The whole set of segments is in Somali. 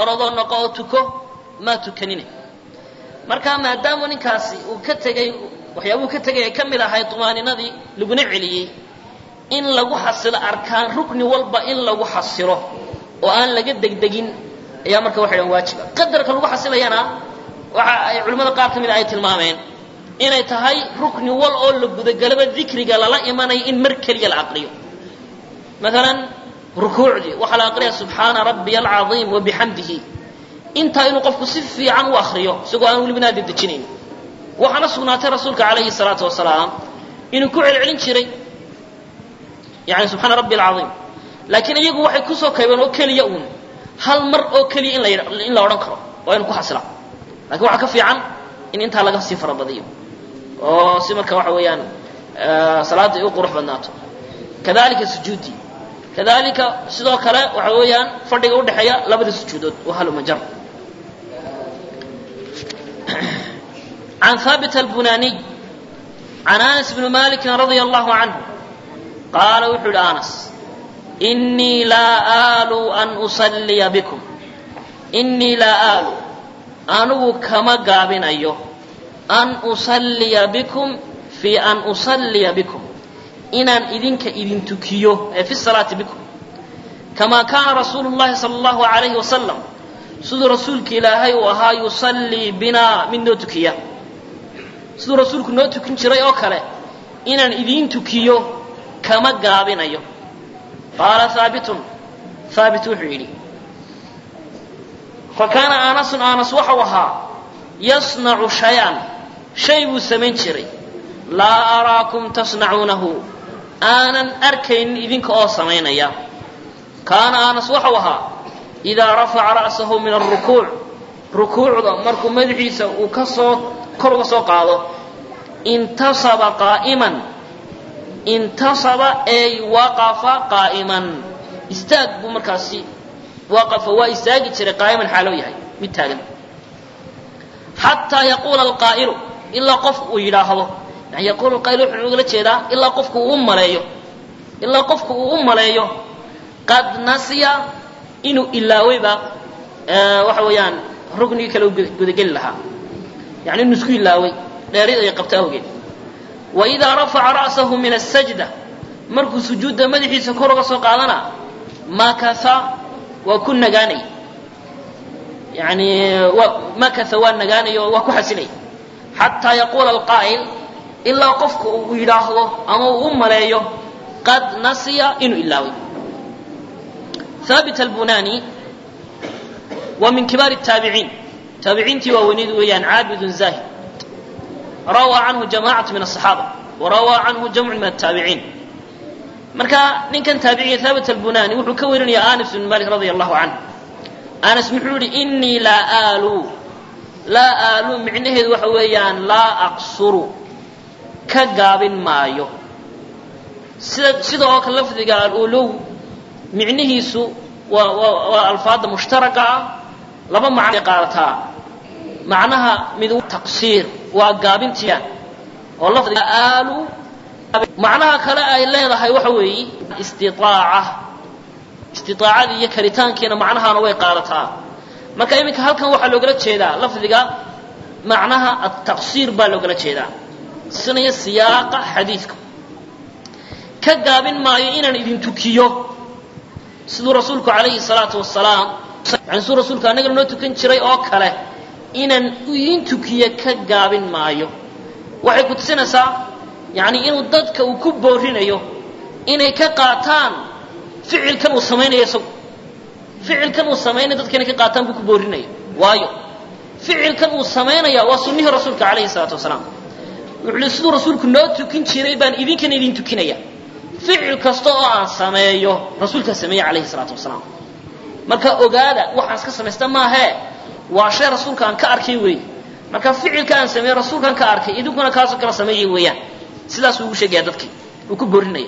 orodoo noqo oo tuko maa tukanine marka maadaama ninkaasi uu ka tegey waxyaabuu ka tegay ay ka mid ahay tumaaninadii laguna celiyey in lagu xasilo arkaan rukni walba in lagu xasilo oo aan laga degdegin ayaa marka waxay dhahan waajiba qadarka lagu xasilayana waxa ay culimmada qaar ka mid a ay tilmaameen inay tahay rukni wal oo la gudagalaba dikriga lala imanayo in mar keliya la aqriyo maalan rukuucdii waxaa la aqriya subxaana rabbiya alcaiim wabixamdihi intaa inuu qofku si fiican u akriyo isagoo aan welibana dedejinayn waxaana sugnaatay rasuulka calayhi salaatu wasalaam inuu ku celcelin jiray yani subxaana rabbi alcaiim laakiin iyagu waxay kusoo kaybeen oo keliya uun hal mar oo keliya in la in la odhan karo waa inu ku xasila lakin waxaa ka fiican in intaa laga sii farabadiyo oo si marka waxa weeyaan salaadda ay u qurux badnaato kadalika sujuudi kadalika sidoo kale waxa weeyaan fadhiga udhexeeya labada sujuudood waa halumajar عن ثابت البناني عن أنس بن مالك رضي الله عنه قال وحد أنس إني لا آل أن أصلي بكم إني لا آل أنو كما قابن أيوه أن أصلي بكم في أن أصلي بكم إن إذنك إذن تكيو في الصلاة بكم كما كان رسول الله صلى الله عليه وسلم سيد رسولك إلهي وها يصلي بنا من دو تكيه siduu rasuulku noo tukin jiray oo kale inaan idiin tukiyo kama gaabinayo qaala haabitun haabit wuxuu yidhi fa kaana aanasun aanas waxau ahaa yasnacu shay-an shay buu samayn jiray laa araakum tasnacuunahu aanan arkaynin idinka oo samaynaya kaana aanas waxau ahaa idaa rafaca ra'sahu min alrukuuc rukuucda markuu madaxiisa uu ka soo kor uga soo qaado intasaba qaa'iman intasaba ay waqafa qaa'iman istaag buu markaasi waqafa waa istaagi jiray qaa'iman xaaloo yahay mid taagan xataa yaquula alqaa'ilu ilaa qofku uu yidhaahdo yani yaquulu alqaa'ilu wuxuu ugala jeedaa ilaa qofku uu u maleeyo ilaa qofku uu u maleeyo qad nasiya inuu ilaawayba waxa weeyaan ruknigii kale u gudageli lahaa yani inuu isku ilaaway dheerid ay qabto awgeed wa idaa rafaca ra'sahu min asajda markuu sujuudda madaxiisa kor uga soo qaadana makatha waa ku nagaanay yani makatha waa nagaanay oo waa ku xasilay xataa yaquula alqaa'il ilaa qofka uu yidhaahdo ama uu u maleeyo qad nasiya inuu ilaaway haabit albunani waa min kibaar الtaabiciin taabiciintii waaweynid weeyaan caabidun zahid rawaa canhu jamacatu min aلصaxaaba warawaa canhu jamcu min الtaabiciin marka ninkan taabiciga haabit albunani wuxuu ka warinaya anas bn malik radi allahu canه anas muxuu yihi inii laa aalu laa aalu micnaheedu waxa weeyaan laa aqsuru ka gaabin maayo sida sida oo kale lafdiga alulow micnihiisu waa waa waa alfaada mushtaraga ah laba macnay qaadataa macnaha mid taqsiir waa gaabintiya oo lafdiga aalu macnaha kale ay leedahay waxa weeye istiaaca istiaacadii iyo karitaankiina macnahaana way qaadataa marka iminka halkan waxaa loogala jeedaa lafdiga macnaha ataqsiir baa loogala jeedaa sinaya siyaaqa xadiidka ka gaabin maayo inaan idin tukiyo siduu rasuulku calayhi salaatu wasalaam yani siduu rasuulku annagana noo tukan jiray oo kale inaan idin tukiyo ka gaabin maayo waxay ku tusinaysaa yani inuu dadka uu ku boorinayo inay ka qaataan ficilkan uu samaynayo isagu ficilkan uu samaynaya dadka inay ka qaataan buu ku boorinaya waayo ficilkan uu samaynaya waa sunnihii rasuulka calayhi salaatu wasalaam wuxuu li siduu rasuulku noo tukin jiray baan idinkana idin tukinaya ficil kasta oo aan sameeyo rasuulkaa sameeyey calayhi salaatu wasalaam marka ogaada waxaan iska samaysta maahee waa shay rasuulka aan ka arkay weeye marka ficilka aan sameeyey rasuulkaan ka arkay idinkuna kaasoo kala sameeyay weeyaan sidaasuu ugu sheegaya dadkii uu ku boorinaya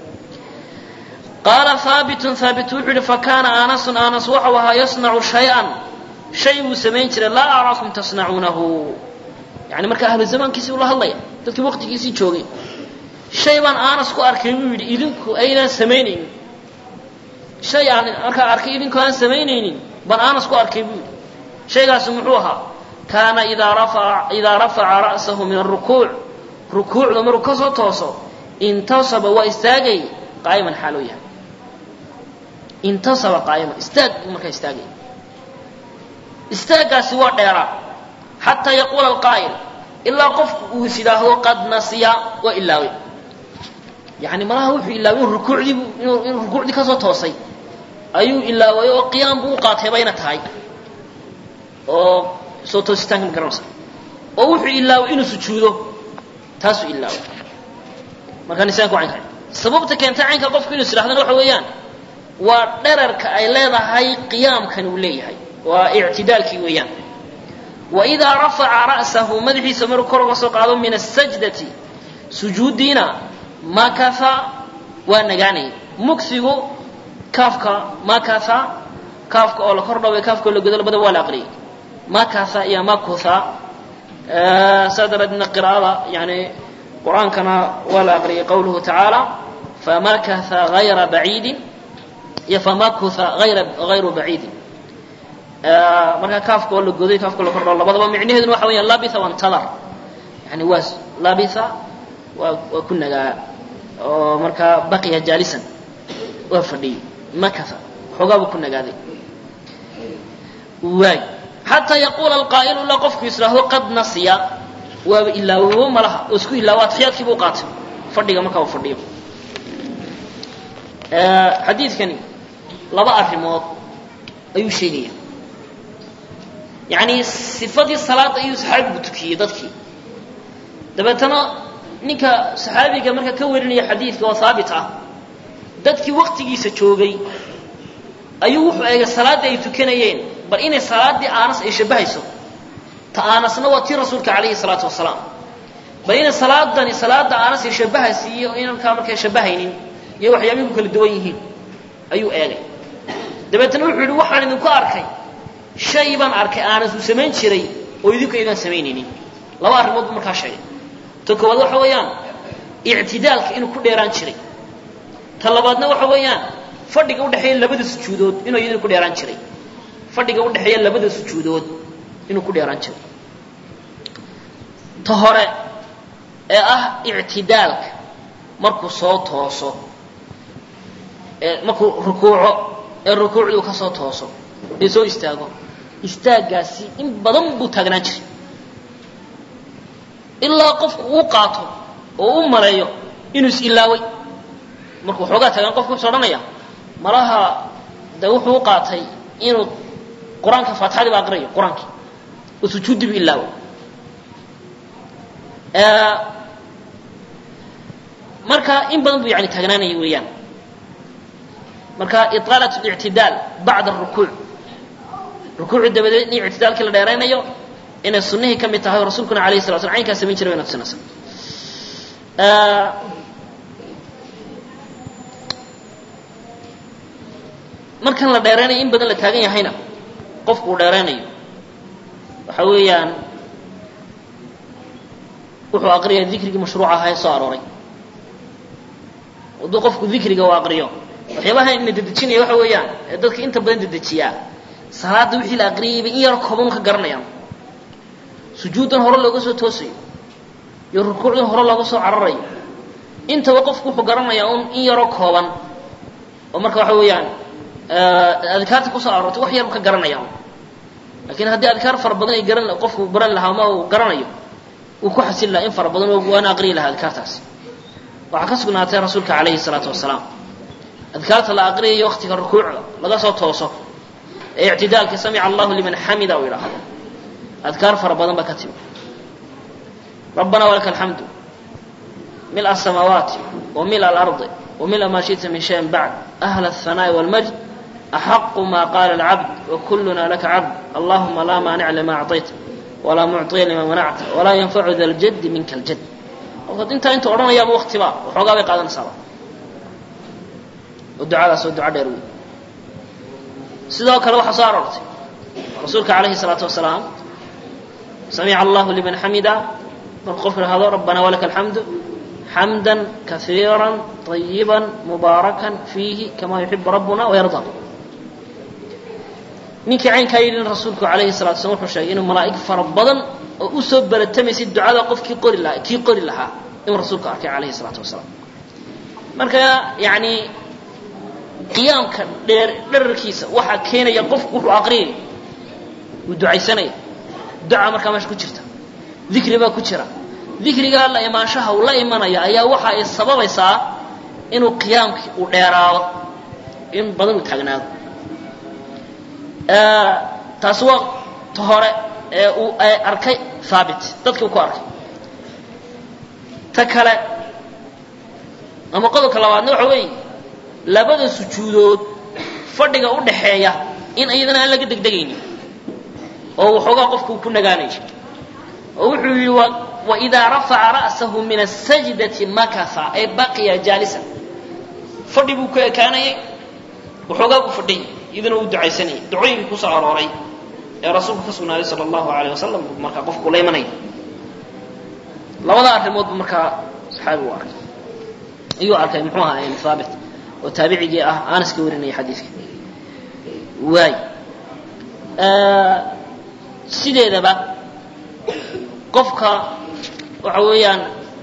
qaala haabitun haabit wuxuu yihi fakaana anasun anas waxau ahaa yasnacu shay-an shay buu samayn jiray laa araakum tasnacuunahu yani marka ahlu zamaankiisii ula hadlaya dadkii waqtigiisii joogay shay baan anas ku arkay buu yidhi idinku aynaan samaynaynin shay aan markaa arkay idinku aan samaynaynin ban anas ku arkay buu yidhi shaygaasi muxuu ahaa kaana idaa rafaca idaa rafaca ra'sahu min arukuuc rukuucda markuu ka soo tooso intasaba waa istaagay qaa'iman xaaloo yahay intasaba qaa'iman istaag buu markaa istaagay istaaggaasi waa dheeraa xataa yaquula alqaa'il ilaa qofku uu is yidhaahdo qad nasiya waa ilaaway yani malaha wuxuu ilaaway in rukuucdii in rukuucdii kasoo toosay ayuu ilaaway oo qiyaam buu u qaatay bayna tahay oo soo toositaanka ma garanaysa oo wuxuu ilaaway inuu sujuudo taasuu ilaaway markaa nisaanku caynka sababta keentay caynka qofku inuu is yidhahdana waxa weeyaan waa dherarka ay leedahay qiyaamkan uu leeyahay waa ictidaalkii weeyaan waidaa rafaca ra'sahu madaxiisa maruu kor uga soo qaado min asajdati sujuuddiina makatha waa nagaanaya mugsigu kaafka makatha kaafka oo la kor dhaway kaafka oo la godo labada waa la aqriyay makatha iyo makutha saa daraaddeedna qiraa'ada yani qur-aankana waa la aqriyay qawluhu tacaala famakatha gayra baciidin iyo famakutha ayra gayru baciidin markaa kaafka oo la goday kaafka la kordhao labadaba micnaheeduna waxa weeyaan labitha wantadar yani waa labitha waa waa ku nagaa oo markaa baqiya jaalisan waa fadhiyey makatha xoogaabuu ku nagaaday waay xataa yaquula alqaa'ilu ilaa qofku israahdo qad nasiya waaba ilaawo malaha oo isku ilaawo atixiyaadkii buu qaatay fadhiga markaa uu fadhiyo xadiidkani laba arrimood ayuu sheegaya yacni sifadii salaadda ayuu saxaabigu tukiyey dadkii dabeetana ninka saxaabiga marka ka warinaya xadiidka oo haabit ah dadkii waktigiisa joogay ayuu wuxuu eegay salaaddii ay tukanayeen bal inay salaaddii aanas ay shabbahayso ta aanasna waa tii rasuulka calayhi salaatu wasalaam bal inay salaadani salaadda aanas ay shabbahaysa iyo inankaa markay shabbahaynin iyo waxyaabihi ku kala duwan yihiin ayuu eegay dabeetana wuxuu yidhi waxaan idinku arkay shay baan arkay aanas uu samayn jiray oo idinku aydaan samaynaynin laba arrimood buu markaa sheegay ta koowaad waxa weeyaan ictidaalka inuu ku dheeraan jiray ta labaadna waxa weeyaan fadhiga udhexeeya labada sujuudood inuu iyaduna ku dheeraan jiray fadhiga udhexeeya labada sujuudood inuu ku dheeraan jiray ta hore ee ah ictidaalka markuu soo tooso ee markuu rukuuco ee rukuucduu ka soo tooso ee soo istaago istaaggaasi in badan buu taagnaan jiray ilaa qofku uu qaato oo u maleeyo inuu is ilaaway markuu xoogaa taagan qofku wuxuu odhanaya malaha de wuxuu u qaatay inuu qur-aanka faatixadii ba aqriyayo qur-aankii oo sujuuddii bu ilaaway marka in badan buu yani taagnaanaya weeyaan marka iطaalat اlictidaal bacda الrukuuc rukuucu dabadeed in ictidaalkii la dheeraynayo inay sunihii ka mid tahay oo rasuulkuna alayh sala slam caynkaa samayn jiray wayna tusinaysa markan la dheeraynayo in badan la taagan yahayna qofku uu dheeraynayo waxa weeyaan wuxuu aqriyaa dikrigii mashruuc ahaa ee soo arooray hadduu qofku dikriga uu aqriyo waxyaabaha ina dedejinaya waxa weeyaan ee dadka inta badan dedejiyaa salaada wixii la aqriyayba in yar kooban ka garanayaan sujuuddan hore looga soo toosayo iyo rukuucdan hore looga soo cararayo intaba qofku wuxuu garanayaa un in yaroo kooban oo marka waxa weeyaan adkaarta kusoo aroortay wax yarbu ka garanaya lakiin haddii adkaar fara badan ay garan qofku baran lahaa ama uu garanayo uu ku xasil lahaa in fara badan waana aqriyi lahaa adkaartaas waxaa ka sugnaatay rasuulka calayhi salaatu wasalaam adkaarta la aqriyayo waktiga rukuucda laga soo tooso ee ictidaalka samica allahu liman xamida uu yidhaahdo adkaar fara badan baa ka timi rabbana walaka alxamdu mil asamaawaati wa mil alardi wa mil maa shita min shayin bacd ahla aلhanaa'i wاlmajd axaqu ma qaala alcabd wakuluna laka cabd allahuma laa maanica lima acطayta walaa mucطiya lima manacta walaa yanfacu da ljaddi minka aljad qofkaad intaa inta odhanayaaba waktiba waxoogaa bay qaadanaysaaba oo ducadaas oo duco dheer wey sidoo kale waxaa soo aroortay rasuulka calayhi الsalaatu wasalaam samica allahu liman xamida markuu qofku ihahdo rabbana walaka alxamdu xamda kaiira طayiba mubaarakan fiihi kama yuxibu rabbuna wayarda ninkii caynkaa yidhin rasuulku calayhi salatu slam wuxuu sheegay inuu malaa'ig fara badan oo u soo baratamaysay ducada qofkii qori lahaa kii qori lahaa inuu rasuulku arkay calayhi salaatu wasalaam marka yacni qiyaamka dheer dherarkiisa waxaa keenaya qofku wuxuu aqriyay wuu ducaysanaya duca markaa meesha ku jirta dikri baa ku jira dikrigaa la imaanshaha uu la imanaya ayaa waxa ay sababaysaa inuu qiyaamkii uu dheeraado in badan uu taagnaado taasi waa ta hore ee uu arkay haabit dadkii uu ku arkay ta kale ama qodobka labaadna waxa weeye labada sujuudood fadhiga u dhaxeeya in iyadana aan laga degdegaynin oo waxoogaa qofku ku nagaanayo oo wuxuu yidhi waidaa rafaca ra'sahu min asajdati makasa ay baqiya jaalisan fadhi buu ku ekaanayay waxoogaa buu fadhiyay iyaduna uu ducaysanayay ducooyinkii kusoo arooray ee rasuulku ka sugnaaday sala allahu alayh wasalam buu markaa qofku la imanaya labada arrimood buu markaa saxaabigu arkay ayuu arkay muxuu ahaa haabit oo taabicigii ah anas ka warinaya xadiidka waay sideedaba qofka waxa weeyaan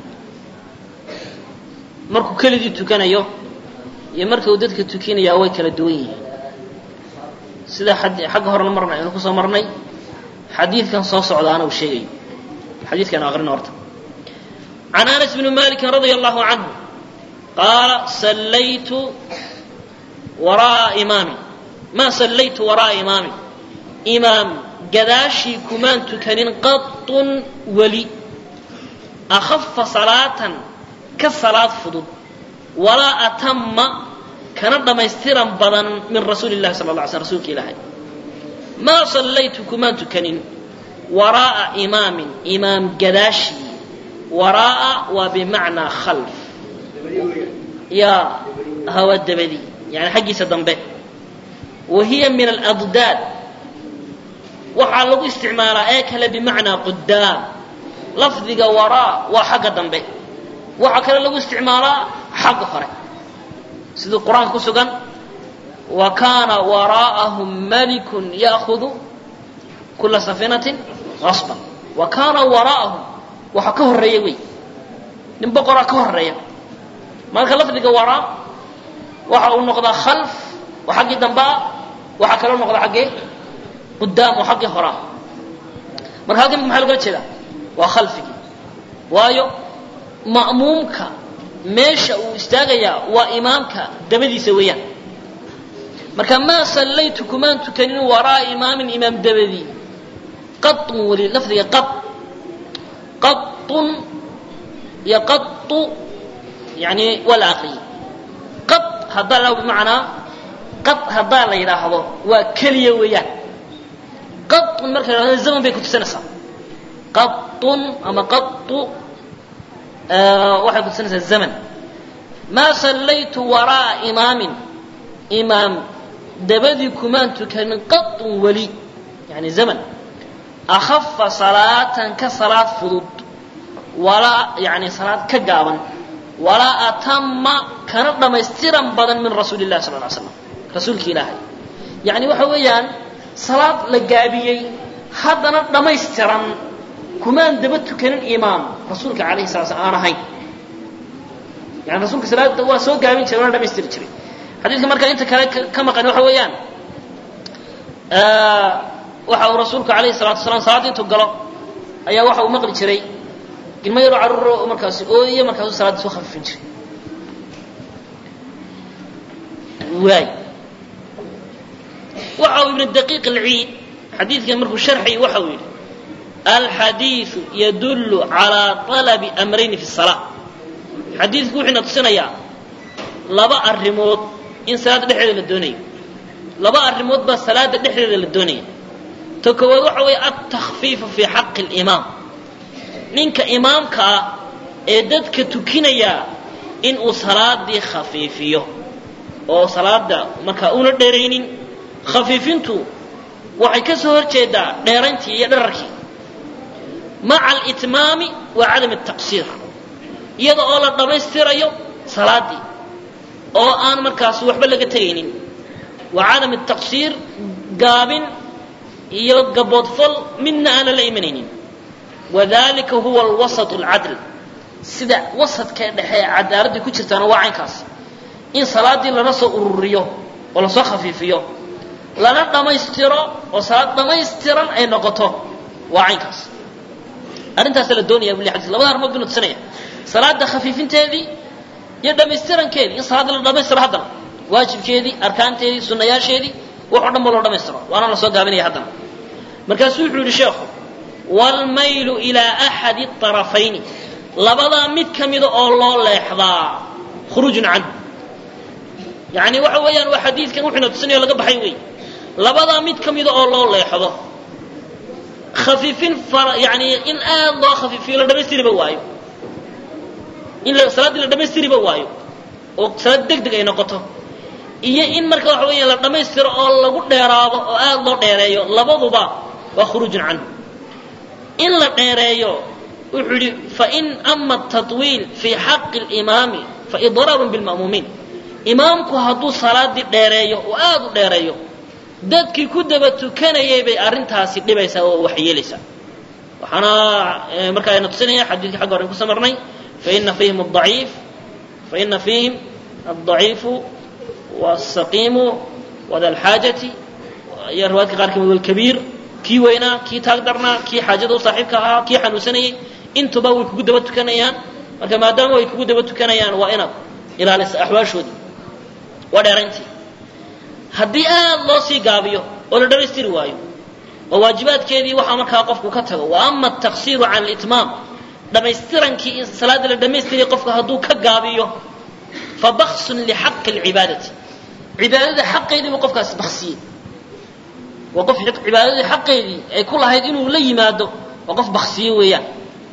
markuu keligii tukanayo iyo marka uu dadka tukinaya way kala duwan yihiin sida xagga horena marna aynu kusoo marnay xadiidkan soo socdaana uu sheegayo xadiidkan aqrina horta can anas bni maliki radia allahu canhu qaala sallaytu wara'a imaamin ma sallaytu wara'a imaamin imaam gadaashii kumaan tukanin qatun weli akhafa salaatan ka salaad fudud walaa atama kana dhammaystiran badan min rasuuli llahi sala la alay slm rsulka ilaahay maa sallaytu kumaan tukanin waraa'a imaamin imaam gadaashii waraa'a waa bimacnaa khalf yaa hawa dabadii yani xaggiisa dambe wa hiya min aladdaad waxaa lagu isticmaalaa ee kale bimacnaa qudaam lafdiga waraa waa xagga dambe waxaa kale lagu isticmaalaa xagga hore siduu qur-aanka ku sugan wa kaana waraa'ahum malikun ya'hudu kula safinatin qasban wa kaana waraa'ahum waxa ka horreeya wey nin boqoraa ka horreeya marka lafdiga waraa waxa uu noqdaa khalf oo xaggii dambea waxaa kaloo noqda xaggee qudaam oo xaggii horaa marka halkan maxaa logala jeedaa waa khalfigii waayo ma'muumka meesha uu istaagayaa waa imaamka dabadiisa weeyaan marka maa sallaytu kumaan tukanin waraa imaamin imaam dabadii qaun weli lafdiga qad qaun iyo qau yani waa la aqriyey qad haddaa la bimacnaa qad haddaa la yidhaahdo waa keliya weeyaan qaun marka la yhahdo zaman bay kutusanaysaa qaun ama qau waxay kutusanaysaa zaman maa sallaytu waraa'a imaamin imaam dabadii kumaan tukanin qaun weli yani zaman akhafa salaatan ka salaad fudud walaa yani salaad ka gaaban walaa atama kana dhammaystiran badan min rasuuli llahi sal ly slam rasuulki ilaahay yani waxa weeyaan salaad la gaabiyey haddana dhammaystiran kumaan daba tukanin imaam rasuulka alayhi sala slam aan ahayn yani rasuulka salaada waa soo gaabin jiray waana dhamaystiri jiray xadiidka marka inta kale ka maqan waxa weeyaan waxa uu rasuulku alayhi salatu wasalaam salaadda intuu galo ayaa waxa uu maqli jiray ilmo yaroo carruuro markaasi ooyo markaasuu salaadda soo khafifin jiray waay waxa uu ibnu daqiiq alciid xadiidkan markuu sharxay waxa uu yidhi alxadiidu yadullu calaa talabi amrayni fi salaa xadiidku wuxuuna tusinayaa laba arrimood in salaadda dhexdeeda la doonayo laba arrimood baa salaadda dhexdeeda la doonaya ta koowaad waxa weeye altakfiifu fii xaqi alimaam ninka imaamka ah ee dadka tukinaya in uu salaadii khafiifiyo oo salaada markaa una dheeraynin khafiifintu waxay ka soo hor jeedaa dheerayntii iyo dherarkii maca alitmaami wa cadam ataqsiir iyada oo la dhammaystirayo salaaddii oo aan markaas waxba laga tegaynin wa cadam ataqsiir gaabin iyo gaboodfal midna aan lala imanaynin wadalika huwa alwasat alcadl sida wasadka dhexe ee cadaaladda ku jirtaana waa caynkaas in salaaddii lana soo ururiyo oo lasoo khafiifiyo lana dhammaystiro oo salaad dhammaystiran ay noqoto waa caynkaas arrintaasa la doonaya buli xadis labada arrimood binu tusinaya salaada khafiifinteedii iyo dhammaystirankeedii in salaadda la dhammaystiro haddana waajibkeedii arkaanteedii sunnayaasheedii wax o dhan ba loo dhammaystiro waana la soo gaabinaya haddana markaasuu wuxuu yihi sheekhu waalmaylu ilaa axadi طarafayni labadaa mid ka mida oo loo leexdaa khuruujun canhu yani waxa weeyaan waa xadiidkan wuxuuna tusinaya laga baxay wey labadaa mid ka mida oo loo leexdo khafiifin yani in aad loo khafiifiyo la dhamaystiriba waayo in salaaddii la dhamaystiriba waayo oo salaad deg deg ay noqoto iyo in marka waxa weya la dhammaystiro oo lagu dheeraado oo aad loo dheereeyo labaduba waa khuruujun canhu in la dheereeyo wuxuu yihi fain ama tatwiil fii xaqi اlimaami faidraarun bilma'muumiin imaamku hadduu salaadii dheereeyo oo aad u dheereeyo dadkii ku daba tukanayay bay arrintaasi dhibaysaa oo waxyeelaysaa waxaana markaa ayna tusinaya xadiidkii xagga hore kuso marnay faina fiihim adaciif faina fiihim aldaciifu wاsaqiimu wada alxaajati iyo riwaayadka qaar kamid walkabiir kii weynaa kii taag darnaa kii xaajada u saaxiibka ahaa kii xanuunsanayay intuba way kugu daba tukanayaan marka maadaama way kugu daba tukanayaan waa inaad ilaalisa axwaashoodii waa dheerayntii haddii aad loo sii gaabiyo oo la dhamaystiri waayo oo waajibaadkeedii waxaa markaa qofku ka tago wa ama ataksiiru can litmaam dhammaystirankii in salaadda la dhammaystiraya qofka hadduu ka gaabiyo fa baksun lixaqi lcibaadati cibaadada xaqeedii buu qofkaasi baksiyey waa qof cibaadadii xaqeedii ay ku lahayd inuu la yimaado waa qof baksiye weeyaan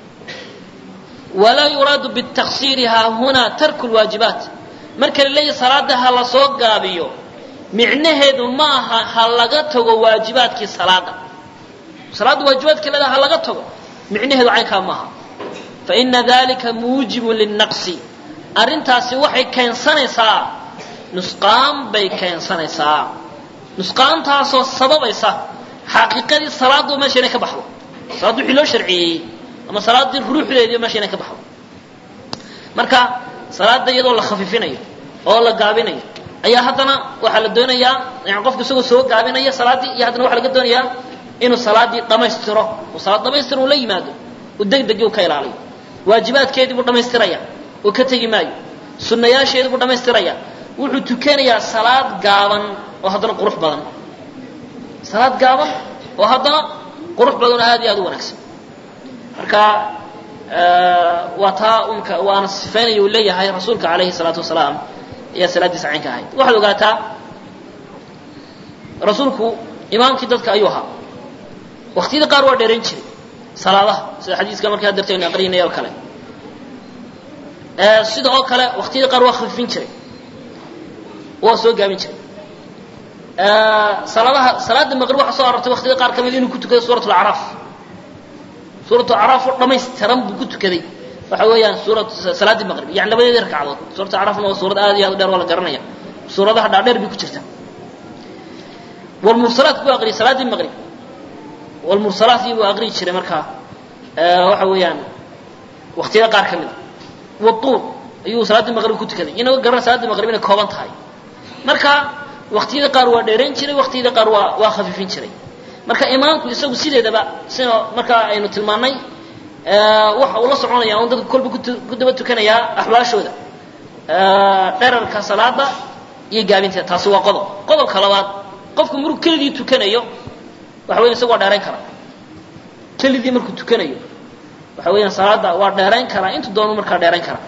walaa yuraadu bitaksiiri haahunaa tarku lwaajibaat marka la leeyahy salaada ha la soo gaabiyo micnaheedu ma aha ha laga tago waajibaadkii salaada salaadda waajibaadkii leedaha ha laga tago micnaheedu caynkaa maaha faina dalika muujibun linnaqsi arrintaasi waxay keensanaysaa nusqaan bay keensanaysaa nusqaantaasoo sababaysa xaqiiqadii salaaddu meesha inay ka baxdo salaaddu wixii loo sharciyeeyey ama salaaddii ruuxdeedii meesha inay ka baxdo marka salaadda iyadoo la khafiifinayo oo la gaabinayo ayaa haddana waxaa la doonayaa yani qofku isagoo soo gaabinaya salaaddii iyo haddana waxaa laga doonayaa inuu salaaddii dhammaystiro uu salaad dhamaystir uu la yimaado uu degdegii u ka ilaaliyo waajibaadkeedii buu dhammaystiraya uu ka tegi maayo sunnayaasheedii buu dhammaystiraya wuxuu tukanayaa salaad gaaban oo haddana qurux badan salaad gaaban oo haddana qurux badan oo aad iyo aad u wanaagsan marka waa taa unka waana sifaynaya uu leeyahay rasuulka calayhi salaatu wasalaam ayaa salaaddiisa caynka ahayd waxaad ogaataa rasuulku imaamkii dadka ayuu ahaa waktiyada qaar waa dheerayn jiray salaadaha sida xadiiska markaa dartaynu aqrinay oo kale sida oo kale waktiyada qaar waa khafifin jiray waa soo gaabin jiray salaadaha salaada maqrib waxaa soo arortay waktiyada qaar kamid inuu ku tukaday suurat lacraaf suuratu acraaf oo dhamaystiran buu ku tukaday waxa weeyaan suura salaaddii maqrib yani labadeedii ragcadood suuratu acraafna waa suurad aad iyo aad u dheer waa la garanaya suuradaha dhaadheer bay ku jirta walmursalaat buu aqriyay salaaddii maqrib walmursalaati buu aqriyi jiray markaa waxa weeyaan waktiyada qaar ka mid a watuur ayuu salaaddii maqrib ku tukaday inagoo garan salaaddii maqrib inay kooban tahay marka waktiyada qaar waa dheerayn jiray waktiyada qaar waa waa khafiifin jiray marka imaamku isagu sideedaba sida markaa aynu tilmaannay waxa uu la soconaya un dadku kolba ku daba tukanayaa axwaashooda dherarka salaada iyo gaabinteeda taasi waa qodob qodobka labaad qofku markuu keligii tukanayo waxa weyan isagu waa dheerayn karaa keligii markuu tukanayo waxa weeyaan salaada waa dheerayn karaa intu doonu markaa dheerayn karaa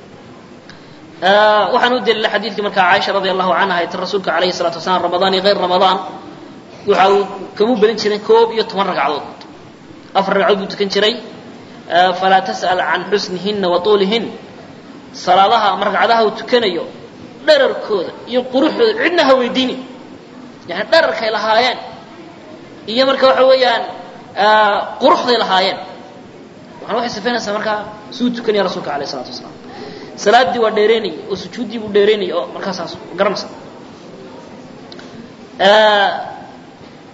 waxaan u daliila xadiidkii markaa caaisha radi allahu canha ay ti rasuulka alayhi salatu wasalaam ramadaan iyo hayr ramadaan waxa uu kamu belin jiray koob iyo toban ragcadood afar ragcadood buu tukan jiray falaa tas'al can xusnihinna wa tuulihin salaadaha ama ragcadaha uu tukanayo dherarkooda iyo quruxdooda cidna ha weydiini yani dherarkay lahaayeen iyo marka waxa weeyaan quruxday lahaayeen waxana waxay sifaynaysaa markaa suu tukanaya rasuulka alayh isalatu wasalaam salaaddii waa dheeraynayay oo sujuuddii buu dheeraynayay oo markaasaas garanaysa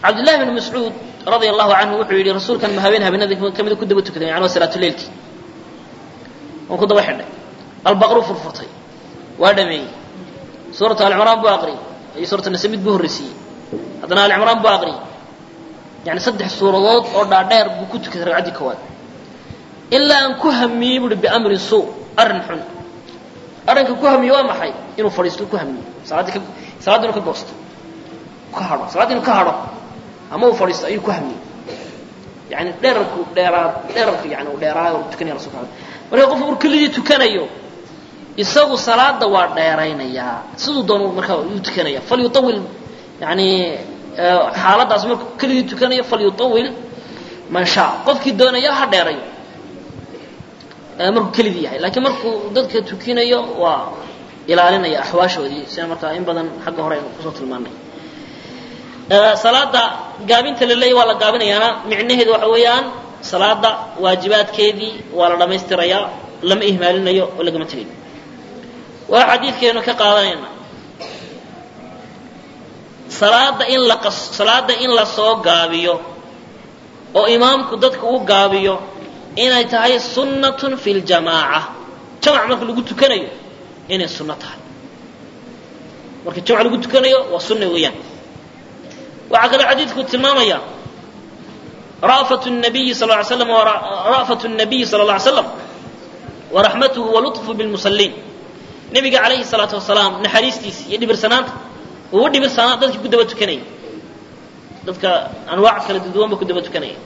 cabdillahi bn mascuud radia allahu canhu wuxuu yidhi rasuulkan ma habeen habeenada kamida ku daba tukaday yani waa salaatuleilkii waan ku daba xidhay albaqru furfurtay waa dhameeyey suuratu alcimraan buu aqriyey iyo suuratu nasamid buu horreysiiyey haddana alcimraan buu aqriyey yani saddex suuradood oo dhaadheer buu ku tukaday ragcaddii koowaad ilaa aan ku hamiyey buuhi biamrin suu arrin xun arrinka ku hamiye waa maxay inuu fadhiisto ku hamiyo salaaddii ka salaadda inuu ka goosto ka hadho salaadda inuu ka hadho ama uu fadhiisto ayuu ku hamiyey yani dherarku dheeraa dherarku yani uu dheeraayo uu tukanaya rasulka marka qofku uu keligii tukanayo isagu salaada waa dheeraynayaa siduu doonu markaa uu tukanaya falyutawil yani xaaladaas markuu keligii tukanayo falyutawil man shaa qofkii doonaya ha dheerayo markuu keligii yahay laakiin markuu dadka tukinayo waa ilaalinaya axwaashoodii sida markaa in badan xagga hore aynu kusoo tilmaanay salaada gaabinta la leeyay waa la gaabinayaana micnaheedu waxa weeyaan salaada waajibaadkeedii waa la dhammaystirayaa lama ihmaalinayo oo lagama tegayo waa xadiidkeenu ka qaadanayna salaada in la qas salaada in la soo gaabiyo oo imaamku dadka uu gaabiyo inay tahay sunnatun fi ljamaaca jamac marka lagu tukanayo inay sunno tahay marka jamac lagu tukanayo waa sunna weeyaan waxaa kaloo xadiidku tilmaamaya ra'fatu الnabiyi sal ly slam ra'fatu الnabiyi sala اlla alay slam waraxmatuhu walطfu bilmusaliin nebiga calayhi الsalaatu wasalaam naxariistiisa iyo dhibirsanaanta ugu dhibirsanaa dadkii ku daba tukanaya dadka anwaac kala duduwanba ku daba tukanaya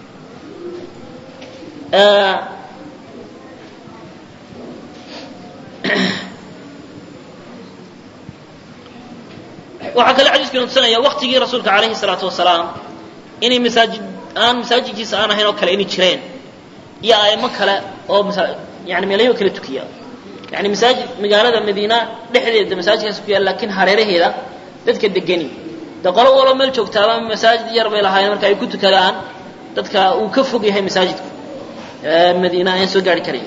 waxaa kale xadiiskanu tusanaya waktigii rasuulka calayhi salaatu wasalaam inay masaajid aan masaajidkiisa aan ahayn oo kale inay jireen iyo aimo kale oo yani meelayo kala tukiya yani masaajid magaalada madiina dhexdeeda masaajidkaas ku yaal lakin hareeraheeda dadka degani de qolo waloo meel joogtaaba masaajid yar bay lahaayeen marka ay ku tukadaan dadka uu ka fog yahay masaajidku madiina ayaan soo gaari karayn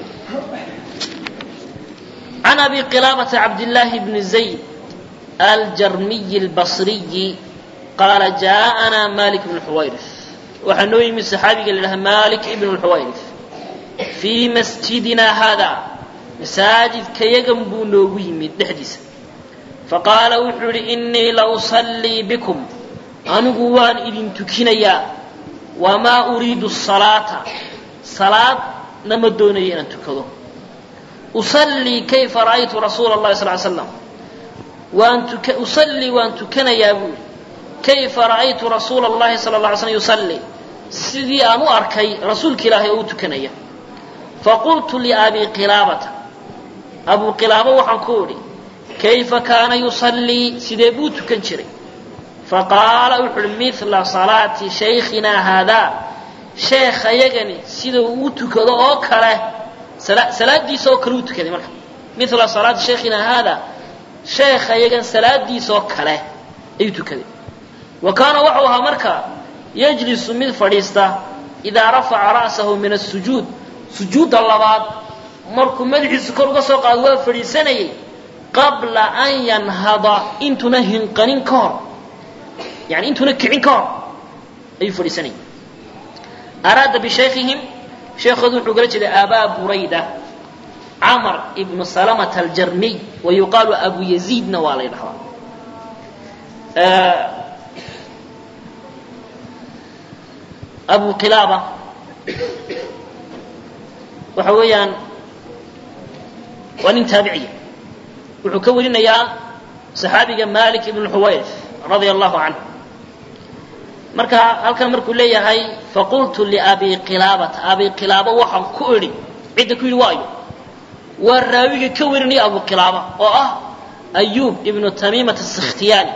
can abi qilaabata cabdillaahi bni zayd aljarmiyi albasriyi qaala jaaءanaa malik ibnu xuwayrif waxaa noo yimid saxaabiga la yidhaha malik ibnu lxuwayrif fii masjidina hada masaajidkayagan buu noogu yimid dhexdiisa faqaala wuxuu yihi inii la usallii bikum anigu waan idin tukinayaa wamaa uriidu salaata salaadna ma doonayo inaan tukado usallii kayfa ra'aytu rasuula اllahi sal ly slam waan tuka usallii waan tukanayaa buu yihi kayfa ra'aytu rasuula اllahi sala اla alay slm yusallii sidii aan u arkay rasuulka ilaahay oo u tukanaya faqultu liabi qilaabata abu qilaabo waxaan ku idhi kayfa kaana yusallii sidee buu tukan jiray faqaala wuxu uhi mila salaati shaykhinaa haadaa sheekhayagani sida uu tukado oo kale salaadiisa oo kale uu tukaday marka mila salaati shaykhinaa haadaa sheekhayagan salaadiisa oo kale ayuu tukaday wa kaana waxau ahaa marka yajlisu mid fadhiista idaa rafaca ra'sahu min asujuud sujuudda labaad markuu madaxiisu kor uga soo qaado waa fadhiisanayay qabla an yanhada intuna hinqanin ka hor yani intuna kicin ka hor ayuu fadhiisanayay araada bishaykhihim sheekoodu wuxuu gala jeeday abaa burayda camar ibnu salamata aljarmiy wa yuqaalu abu yaziidna waa la ydhahdaa abu qilaaba waxa weeyaan waa nin taabiciya wuxuu ka warinayaa saxaabiga malik ibn xuwayr radia allahu canhu marka halkan markuu leeyahay faqultu liabi qilaabata abi qilaaba waxaan ku idhi cidda ku yidhi waayo waa raawiga ka warinaya abu qilaaba oo ah ayub ibnu tamiimat asikhtiyaani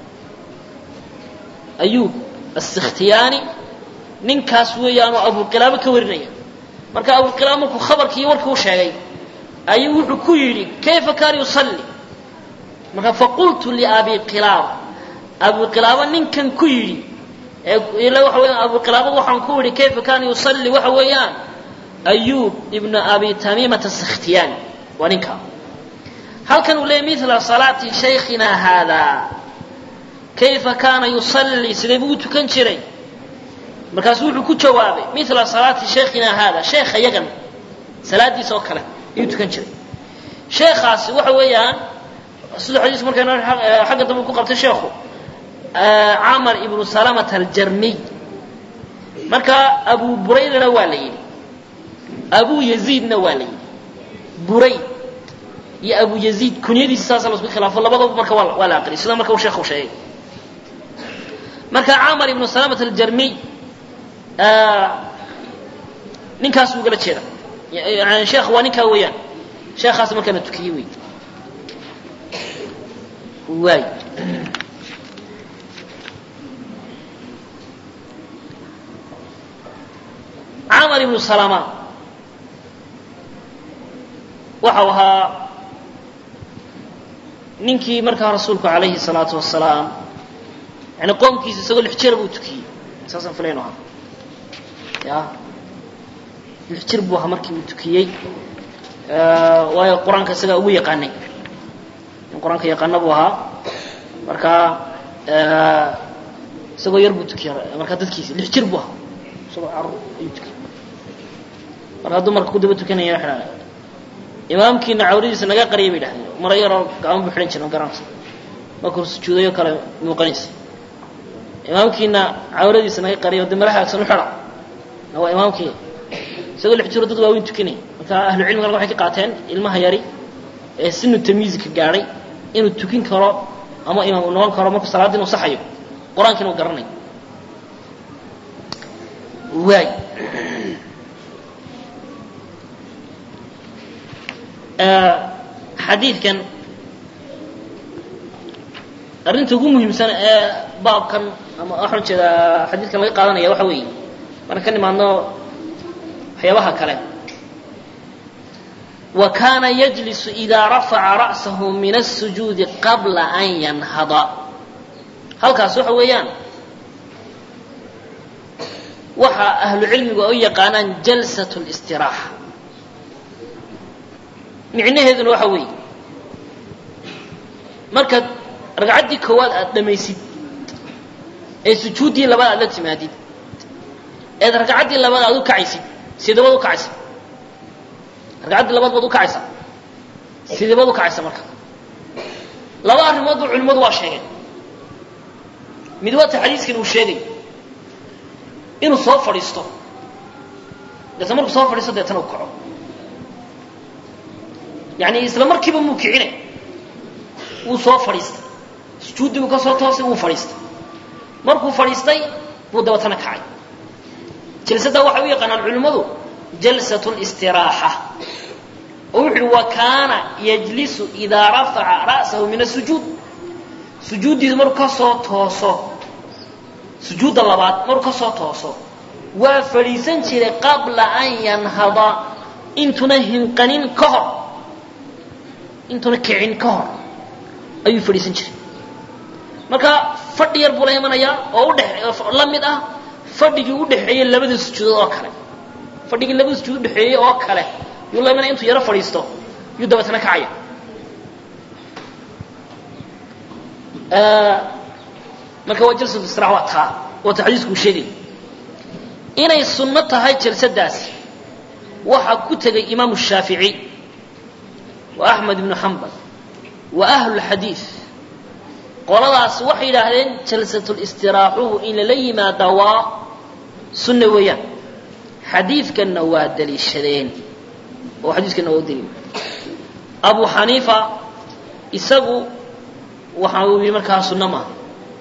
ayub asikhtiyaani ninkaas weeyaanoo abu qilaabo ka warinaya marka abu qilaaba markuu khabarkii warkii u sheegay ayuu wuxuu ku yidhi kayfa kaana yusalli marka faqultu liabi qilaaba abu qilaaba ninkan ku yidhi ila waxa weeyaan abu qilaaba waxaan ku yidhi kayfa kaana yusalli waxa weeyaan ayub ibnu abi tamiimata sakhtiyaani waa ninka halkan uu leeyay mila salaati shaykhina haadaa kayfa kaana yusallii sidee buu u tukan jiray markaasuu wuxuu ku jawaabay mila salaati sheikhina haada sheekha yagan salaadiisa oo kale ayuu tukan jiray sheekhaasi waxa weeyaan sida xadiisku markaynu xagga dambe ku qabtay sheekhu camar ibnu salamata aljarmiy marka abu buraydana waa la yidhi abu yaziidna waa la yidhi burayd iyo abu yaziid kunyadiisa saasa lasku khilaafo labadaba marka waa waa la aqriyay sida marka uu sheekhu sheegay marka camar ibnu salamata aljarmiy ninkaas buu gala jeeda yani sheekh waa ninkaa weeyaan sheekhaas markaana tukiyey wey waay camar ibnu salama waxau ahaa ninkii markaa rasuulku calayhi salaatu wasalaam yani qoomkiisa isagoo lix jira buu tukiyey saasaan filayno ahaa ya lix jir buu ahaa markii uu tukiyey waayo qur-aanka isagaa ugu yaqaanay in qur-aanka yaqaana buu ahaa marka isagoo yar buu tukiya markaa dadkiisa lix jir buu ahaa isagoo carur ayuu tukiyey marka hadduu marka ku daba tukanaya waxa dhaha imaamkiina cawradiisa naga qariyay bay dhahdeen mara yaroo gacmo buu xidhan jira garanaysa markuu sujuudayo kale muuqanaysa imaamkiina cawradiisa naga qariyo de mara haagsan u xidha waa imaamkii isagoo lix jiro dad waaweyn tukanaya marka ahlu cilmigan waxay ka qaateen ilmaha yari ee sinu tamyiizka gaadhay inuu tukin karo ama imaam uu noqon karo markuu salaadda inuu saxayo qur-aankiina uu garanayo waay xadiidkan arrinta ugu muhiimsan ee baabkan ama waxaan jeedaa xadiidkan laga qaadanaya waxa weeye marka ka nimaadno waxyaabaha kale wa kaana yajlisu idaa rafaca ra'sahu min الsujuudi qabla an yanhada halkaas waxa weeyaan waxa ahlu cilmigu ay u yaqaanaan jalsaة اlistiraaxa micnaheeduna waxa weeye markaad ragcaddii koowaad aad dhamaysid ee sujuuddii labaad aad la timaadid eed ragcaddii labaad aad u kacaysid sideebaad u kacaysa ragcaddii labaad baad u kacaysaa sideebaad u kacaysa marka laba arrimoodba culimmadu waa sheegeen mid waata xadiiskan uu sheegay inuu soo fadhiisto deetna markuu soo fadhiisto deetana u kaco yani isla markiiba muu kicine wuu soo fadhiistay sujuuddii buu ka soo toosay wuu fadhiistay markuu fadhiistay buu dabatana kacay jalsaddaa waxay u yaqaanaan culimmadu jalsat اlistiraaxa oo wuxu uhi wa kaana yajlisu idaa rafaca ra'sahu min asujuud sujuuddiidu markuu ka soo tooso sujuudda labaad markuu ka soo tooso waa fadhiisan jiray qabla an yanhada intuna hinqanin ka hor intuna kicin ka hor ayuu fadhiisan jiray marka fadhi yar buu la imanayaa oo udhe la mid ah fadhigii u dhexeeyey labada sujuudood oo kale fadhigii labada sujuud udhexeeyey oo kale yuu la imanaya intuu yaro fadhiisto yuu dabeetana kacaya marka waa jalsatu istirax waa taa waata xadiisku uu sheegay inay sunno tahay jalsadaasi waxaa ku tegay imaamu shaafici wa axmed ibnu xambal wa ahlulxadiid qoladaas waxay yidhaahdeen jalsatulistiraxuhu in lala yimaada waa sunna weeyaan xadiidkanna waa daliishadeen oo xadiiskanna waa u daliil abu xaniifa isagu waxa uu yidhi markaa sunno maaha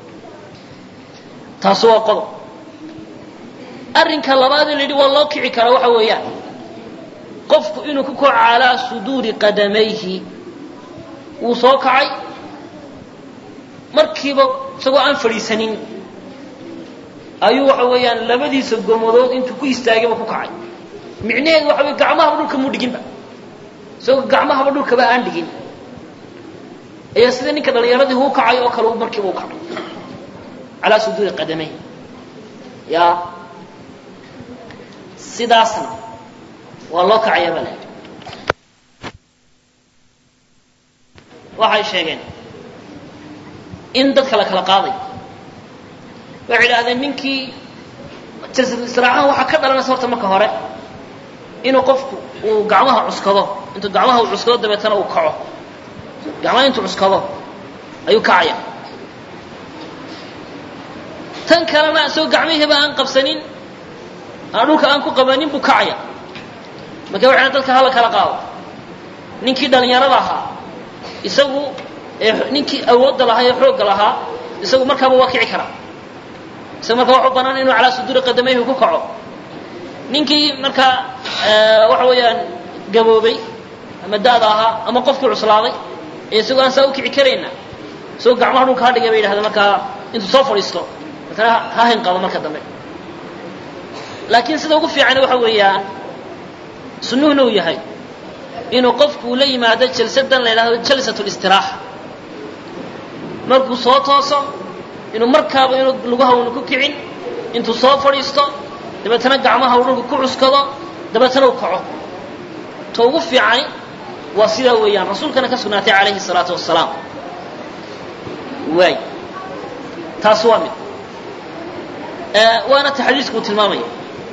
taasu waa qodob arrinka labaadee la yidhi waa loo kici karaa waxa weeyaan qofku inuu ku kaco calaa suduuri qadamayhi wuu soo kacay markiiba isagoo aan fadhiisanin ayuu waxa weeyaan labadiisa gomadood intuu ku istaagayba ku kacay micnaheedu waxa wey gacmahaba dhulka muu dhiginba isagoo gacmahaba dhulkaba aan dhigin ayaa sida ninka dhalinyaradii huu kacay oo kale markiiba u kacay calaa suduuri qadamayhi ya sidaasna waa loo kacaya bale waxay sheegeen in dadka la kala qaaday waxay idhahdeen ninkii jalsatu istiraaxaha waxaa ka dhalanaysa horta marka hore inuu qofku uu gacmaha cuskado intuu gacmaha uu cuskado dabeetana uu kaco gacmaha intuu cuskado ayuu kacaya tan kalena isagoo gacmihiiba aan qabsanin aan dhulka aan ku qabanin buu kacaya marka waxay dadka hala kala qaado ninkii dhallinyarada ahaa isagu ninkii awoodda lahaa ee xoogga lahaa isagu markaaba waa kici karaa isaga markaa waxu banaan inuu calaa suduuri qadamayhi ku kaco ninkii markaa waxa weeyaan gaboobay ama da'da ahaa ama qofkii cuslaaday ee isagoo aan saa u kici karayna isagoo gacmaha dhulka ha dhigay bay yidhahdeen markaa intuu soo fadhiisto markana ha hinqado marka dambe laakiin sida ugu fiican waxa weeyaan sunnuhuna uu yahay inuu qofku la yimaado jalsadan la yidhahdo jalsat listiraaxa markuu soo tooso inuu markaaba inuu lagu hawna ku kicin intuu soo fadhiisto dabeetana gacmaha uu dhulka ku cuskado dabeetana uu kaco ta ugu fiicani waa sidaa weeyaan rasuulkana ka sugnaatay calayhi salaatu wasalaam waay taas waa mid waana ta xadiisku uu tilmaamaya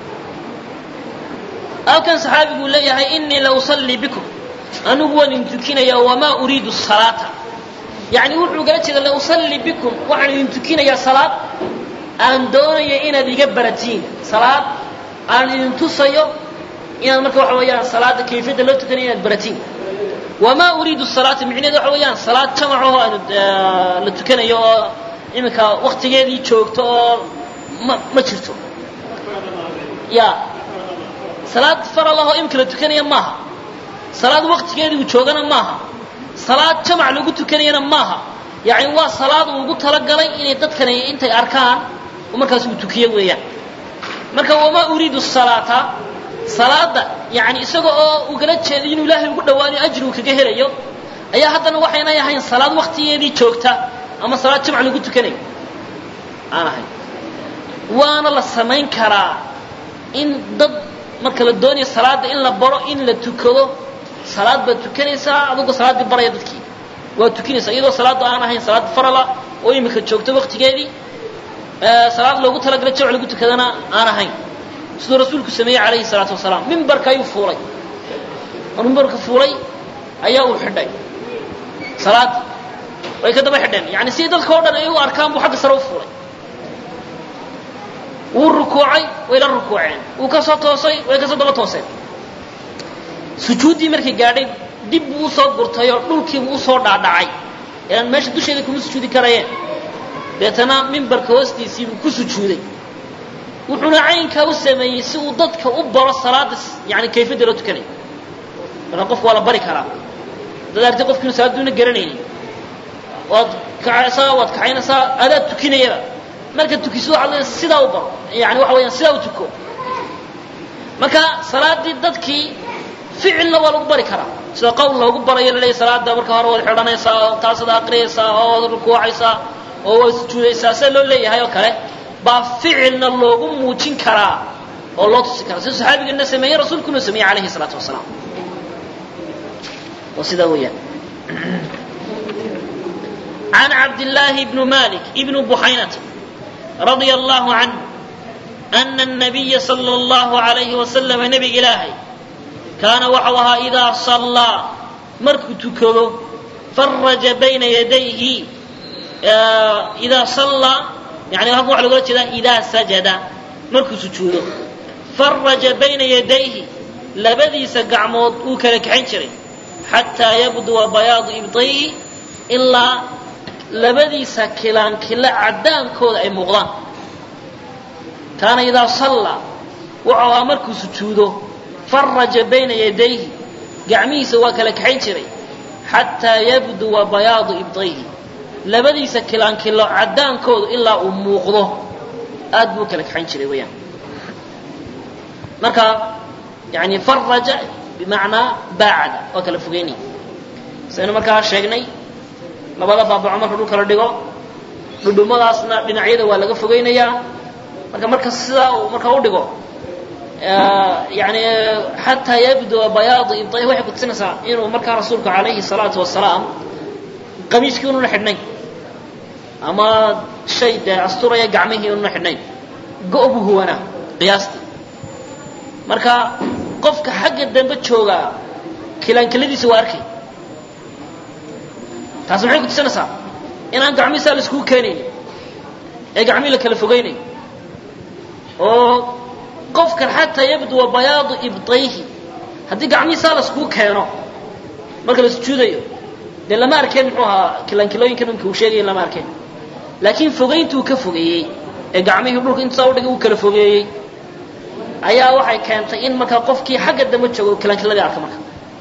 halkan saxaabiguu leeyahay inii la usallii bikum anigu waan idin tukinaya wamaa uriidu salaata yani wuxuu gala jeeda la usallii bikum waxaan idin tukinayaa salaad aan doonaya inaad iga baratiin salaad aan idin tusayo inaad marka waxa weeyaan salaada kayfiyadda loo tukanaya inaad baratiin wamaa uriidu salaata micnaheeda waxa weeyaan salaad jamacahoo aanu la tukanayo oo iminka waktigeedii joogto oo ma ma jirto ya salaad faral ahoo imika la tukanaya maaha salaad waktigeedii uu joogana maaha salaad jamac lagu tukanayana maaha yani waa salaad uu ugu talagalay inay dadkani intay arkaan markaas uu tukiyo weeyaan marka wamaa uriidu salaata salaada yani isaga oo ugala jeeday inuu ilaahay ugu dhawaanayo ajri uu kaga helayo ayaa haddana waxaynay ahayn salaad waktigeedii joogta ama salaad jamac lagu tukanayo aan ahayn waana la samayn karaa in dad marka la doonayo salaada in la baro in la tukado salaad baad tukanaysaa adigoo salaaddii baraya dadkii waad tukinaysaa iyadoo salaadda aan ahayn salaad farala oo imika joogto waktigeedii salaad loogu talagalay jamc lagu tukadana aan ahayn siduu rasuulku sameeyey calayhi salaatu wasalaam mimbarka ayuu fuulay oo mimbarka fuulay ayaa uu xidhay salaaddii way ka daba xidheen yani si dadka o dhan ay u arkaan buu xagga sare u fuulay wuu rukuucay way la rukuuceen wuu ka soo toosay way kasoo daba tooseen sujuuddii markay gaadhay dib buu usoo gurtay oo dhulkiibuu usoo dhaadhacay eaan meesha dusheeda kuma sujuudi karayeen deetana mimbarka hoostiisiibuu ku sujuuday wuxuuna caynkaa u sameeyey si uu dadka u baro salaada yani kayfiyadda loo tukanay marka qofka waa la bari karaa dad arti qofkiinu salaaduuna garanaynin waad kacaysaa waad kaxaynaysaa adaad tukinayaba marka tukiso waxaad leedahay sidaa u baro yani waxa weeyaan sidaa u tuko marka salaaddii dadkii ficilna waa lagu bari karaa sida qowl loogu barayo la leeyahy salaada marka hore waad xidhanaysaa oo taasad aqriyaysaa oo waad rukuucaysaa oo waad sujuudaysaa sida loo leeyahay oo kale baa ficilna loogu muujin karaa oo loo tusi karaa sida saxaabigana sameeyey rasuulkuna sameeyey calayhi salaatu wasalaam waa sidaa weeyaan عن عبد الله بن مالك بن بحينة رضي الله عنه أن النبي صلى الله عليه وسلم نبي إلهي كان وحوها إذا صلى مرك تكذو فرج بين يديه إذا صلى يعني هذا على قولة إذا سجد مرك سجوده فرج بين يديه لبدي سقعمود وكلك عنشري حتى يبدو بياض إبطيه إلا labadiisa kilaankila caddaankooda ay muuqdaan kaana idaa sallaa wuxuu ahaa markuu sujuudo faraja bayna yadayhi gacmihiisa waa kala kaxayn jiray xataa yabduwa bayaadu ibdayhi labadiisa kilaankilo caddaankooda ilaa uu muuqdo aad buu kala kaxayn jiray weyaan marka yani faraja bimacnaa baacada waa kala fogeynaya saynu markaa sheegnay labada baabaco marka dhulka la dhigo dhudhumadaasna dhinacyada waa laga fogeynayaa marka marka sidaa uu marka u dhigo yani xataa yabdua bayaadu ibday waxay kutusinaysaa inuu markaa rasuulku calayhi salaatu wasalaam qamiiskii ununa xidhnay ama shay dee asturaya gacmihii una xidhnayn go' buu huwanaa qiyaastii marka qofka xagga dambe joogaa kilaankiladiisa waa arkay taas maxay ku tusinaysaa inaan gacmihiisaa la iskugu keenaynin ee gacmihii la kala fogaynayo oo qofkan xataa yabduwa bayaadu ibdayhi haddii gacmihiisaa la iskugu keeno marka la sujuudayo dee lama arkeen muxuu ahaa kilaankilooyinkan imka uu sheegaya lama arkeen laakiin fogayntuu ka fogeeyey ee gacmihii dhulka intusaa udhigay uu kala fogeeyey ayaa waxay keentay in markaa qofkii xagga dambe joogo kilaankiladii arka marka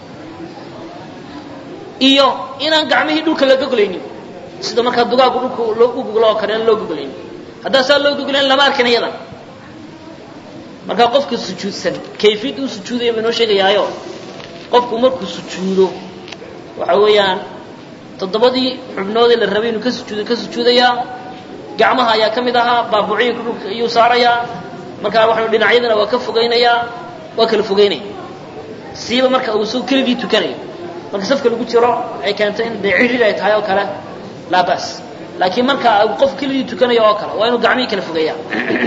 iyo inaan gacmihii dhulka la goglaynin sida markaa dugaagu dhulka loo u goglo oo kale aan loo goglaynin haddaa saa loo goglayn lama arkin iyadan markaa qofka sujuudsan kayfiyad uu sujuudaya ba inoo sheegayaayo qofku markuu sujuudo waxa weeyaan toddobadii xubnoodee la rabay inuu ka sujuudo ka sujuudayaa gacmaha ayaa ka mid ahaa baabuuciyinka dhulka ayuu saarayaa markaa waxanu dhinacyadana waa ka fogaynayaa waa kala fogaynaya siiba marka uu soo keligii tukanayo marka safka lagu jiro ay keento in dee cidhir ay tahay oo kale laa bas laakiin marka uu qof keligii tukanayo oo kale waa inuu gacmihii kala fogeeyaa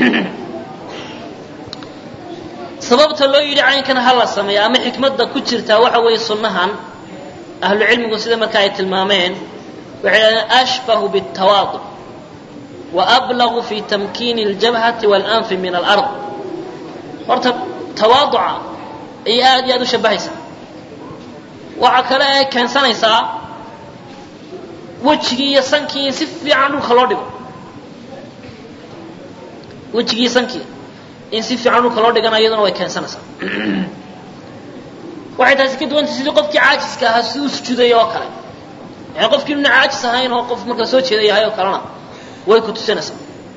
sababta loo yidhi caynkan ha la sameeya ama xikmadda ku jirtaa waxa weeye sunnahan ahlu cilmigu sida marka ay tilmaameen waxay dhahdeen ashbahu bاtawaadu wa ablagu fi tamkiini اljabhati waاlanfi min alard horta tawaaduca ayay aad iyo aad u shabahaysaa waxa kale ay keensanaysaa wejigii iyo sankii in si fiican dhulka loo dhigo wejigii iyo sankii in si fiican dhulka loo dhigana iyaduna way keensanaysaa waxay taasi ka duwantay sidii qofkii caajiska ahaa si u sujuudaya oo kale yani qofkii inuna caajis ahayn oo qof markaa soo jeeda yahay oo kalena way ku tusinaysaa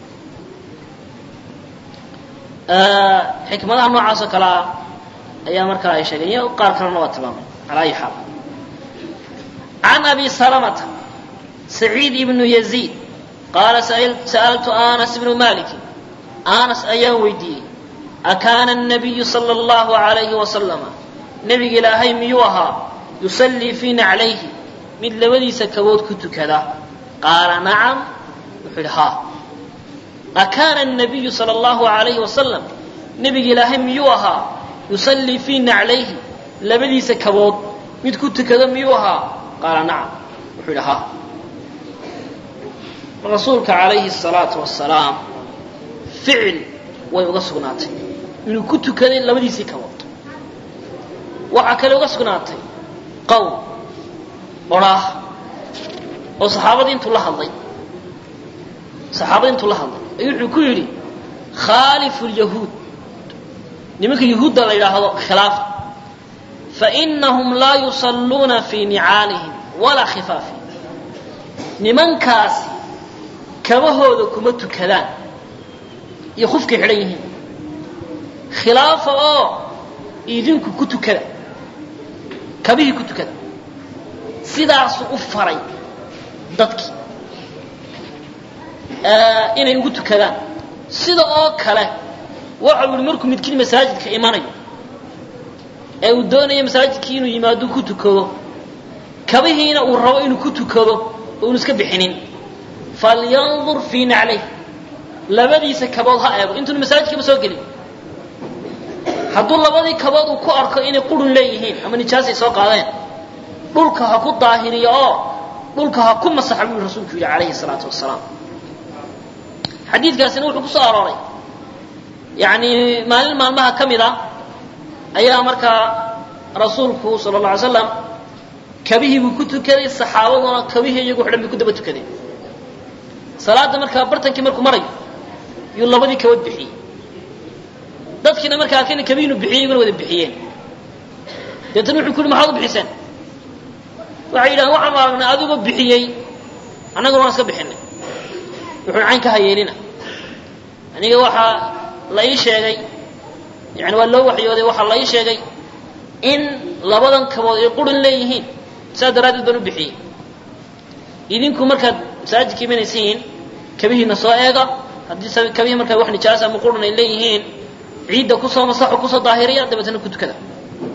xikmadaha noocaas oo kale ah ayaa markaa ay sheegeen iyo qaar kalena waa tilmaamay ala ayi xaal can abi salamata saciid ibnu yaziid qaala sa'altu anas ibnu maliki anas ayaan weydiiyey akaana الnabiyu salى اllahu alayhi wasalama nebiga ilaahay miyuu ahaa yusallii fii naclayhi mid labadiisa kabood ku tukada qaala nacam wuxuu yidhi haa akaana الnabiyu salى اllahu alayhi wasalam nebiga ilaahay miyuu ahaa yusallii fii naclayhi labadiisa kabood mid ku tukada miyuu ahaa qaala nacam wuxuu yidhi haa rasuulka calayhi الsalaatu wasalaam ficil way uga sugnaatay inuu ku tukaday labadiisii kabood waxaa kale uga sugnaatay qowl odhaah oo saxaabadii intuu la hadlay saxaabadii intuu la hadlay ayuu wuxuu ku yidhi khaalifu lyahuud nimanka yahuudda la yidhaahdo khilaafa fainahum laa yusalluuna fii nicaalihim walaa khifaafihim nimankaasi kabahooda kuma tukadaan iyo khufkay xidhan yihiin khilaafa oo idinku ku tukada kabihii ku tukada sidaasuu u faray dadkii inay ugu tukadaan sida oo kale waxau yihi markuu midkiin masaajidka imanayo ee uu doonayo masaajidkii inuu yimaado ku tukado kabihiina uu rabo inuu ku tukado oo unu iska bixinin falyandur fii naclayh labadiisa kabood ha eego intuunu masaajidkaba soo gelin hadduu labadii kabood uu ku arko inay qurun leeyihiin ama nijaasay soo qaadeen dhulka ha ku daahiriyo oo dhulka ha ku masaxa buu rasuulku yidhi calayhi salaatu wasalaam xadiidkaasina wuxuu ku soo arooray yacni maalin maalmaha ka mid a ayaa markaa rasuulku sala alla alay slam kabihii buu ku tukaday saxaabaduna kabihii iyagu xidhan bay ku daba tukadeen salaadda markaa bartankii markuu marayo yuu labadii kabood bixiyey dadkiina markaa arkayna kabihiinu bixiyey iyaguna wada bixiyeen deetana wuxuu ku yidhi maxaad u bixiseen waxay yidhahdeen waxaanu aragnay adigoo bixiyey annaguna waan iska bixinay wuxuuna cayn ka hayeelina aniga waxaa la ii sheegay yani waa loo waxyooday waxaa la ii sheegay in labadan kabood ay qurin leeyihiin saas daraaddeed baan u bixiyey idinku markaad masaajidka imanaysiin kabihiina soo eega haddii kabihii markaa wax nijaasa ama qurin ay leeyihiin ciidda kusoo masaxo kusoo daahiriya dabeetana ku tukada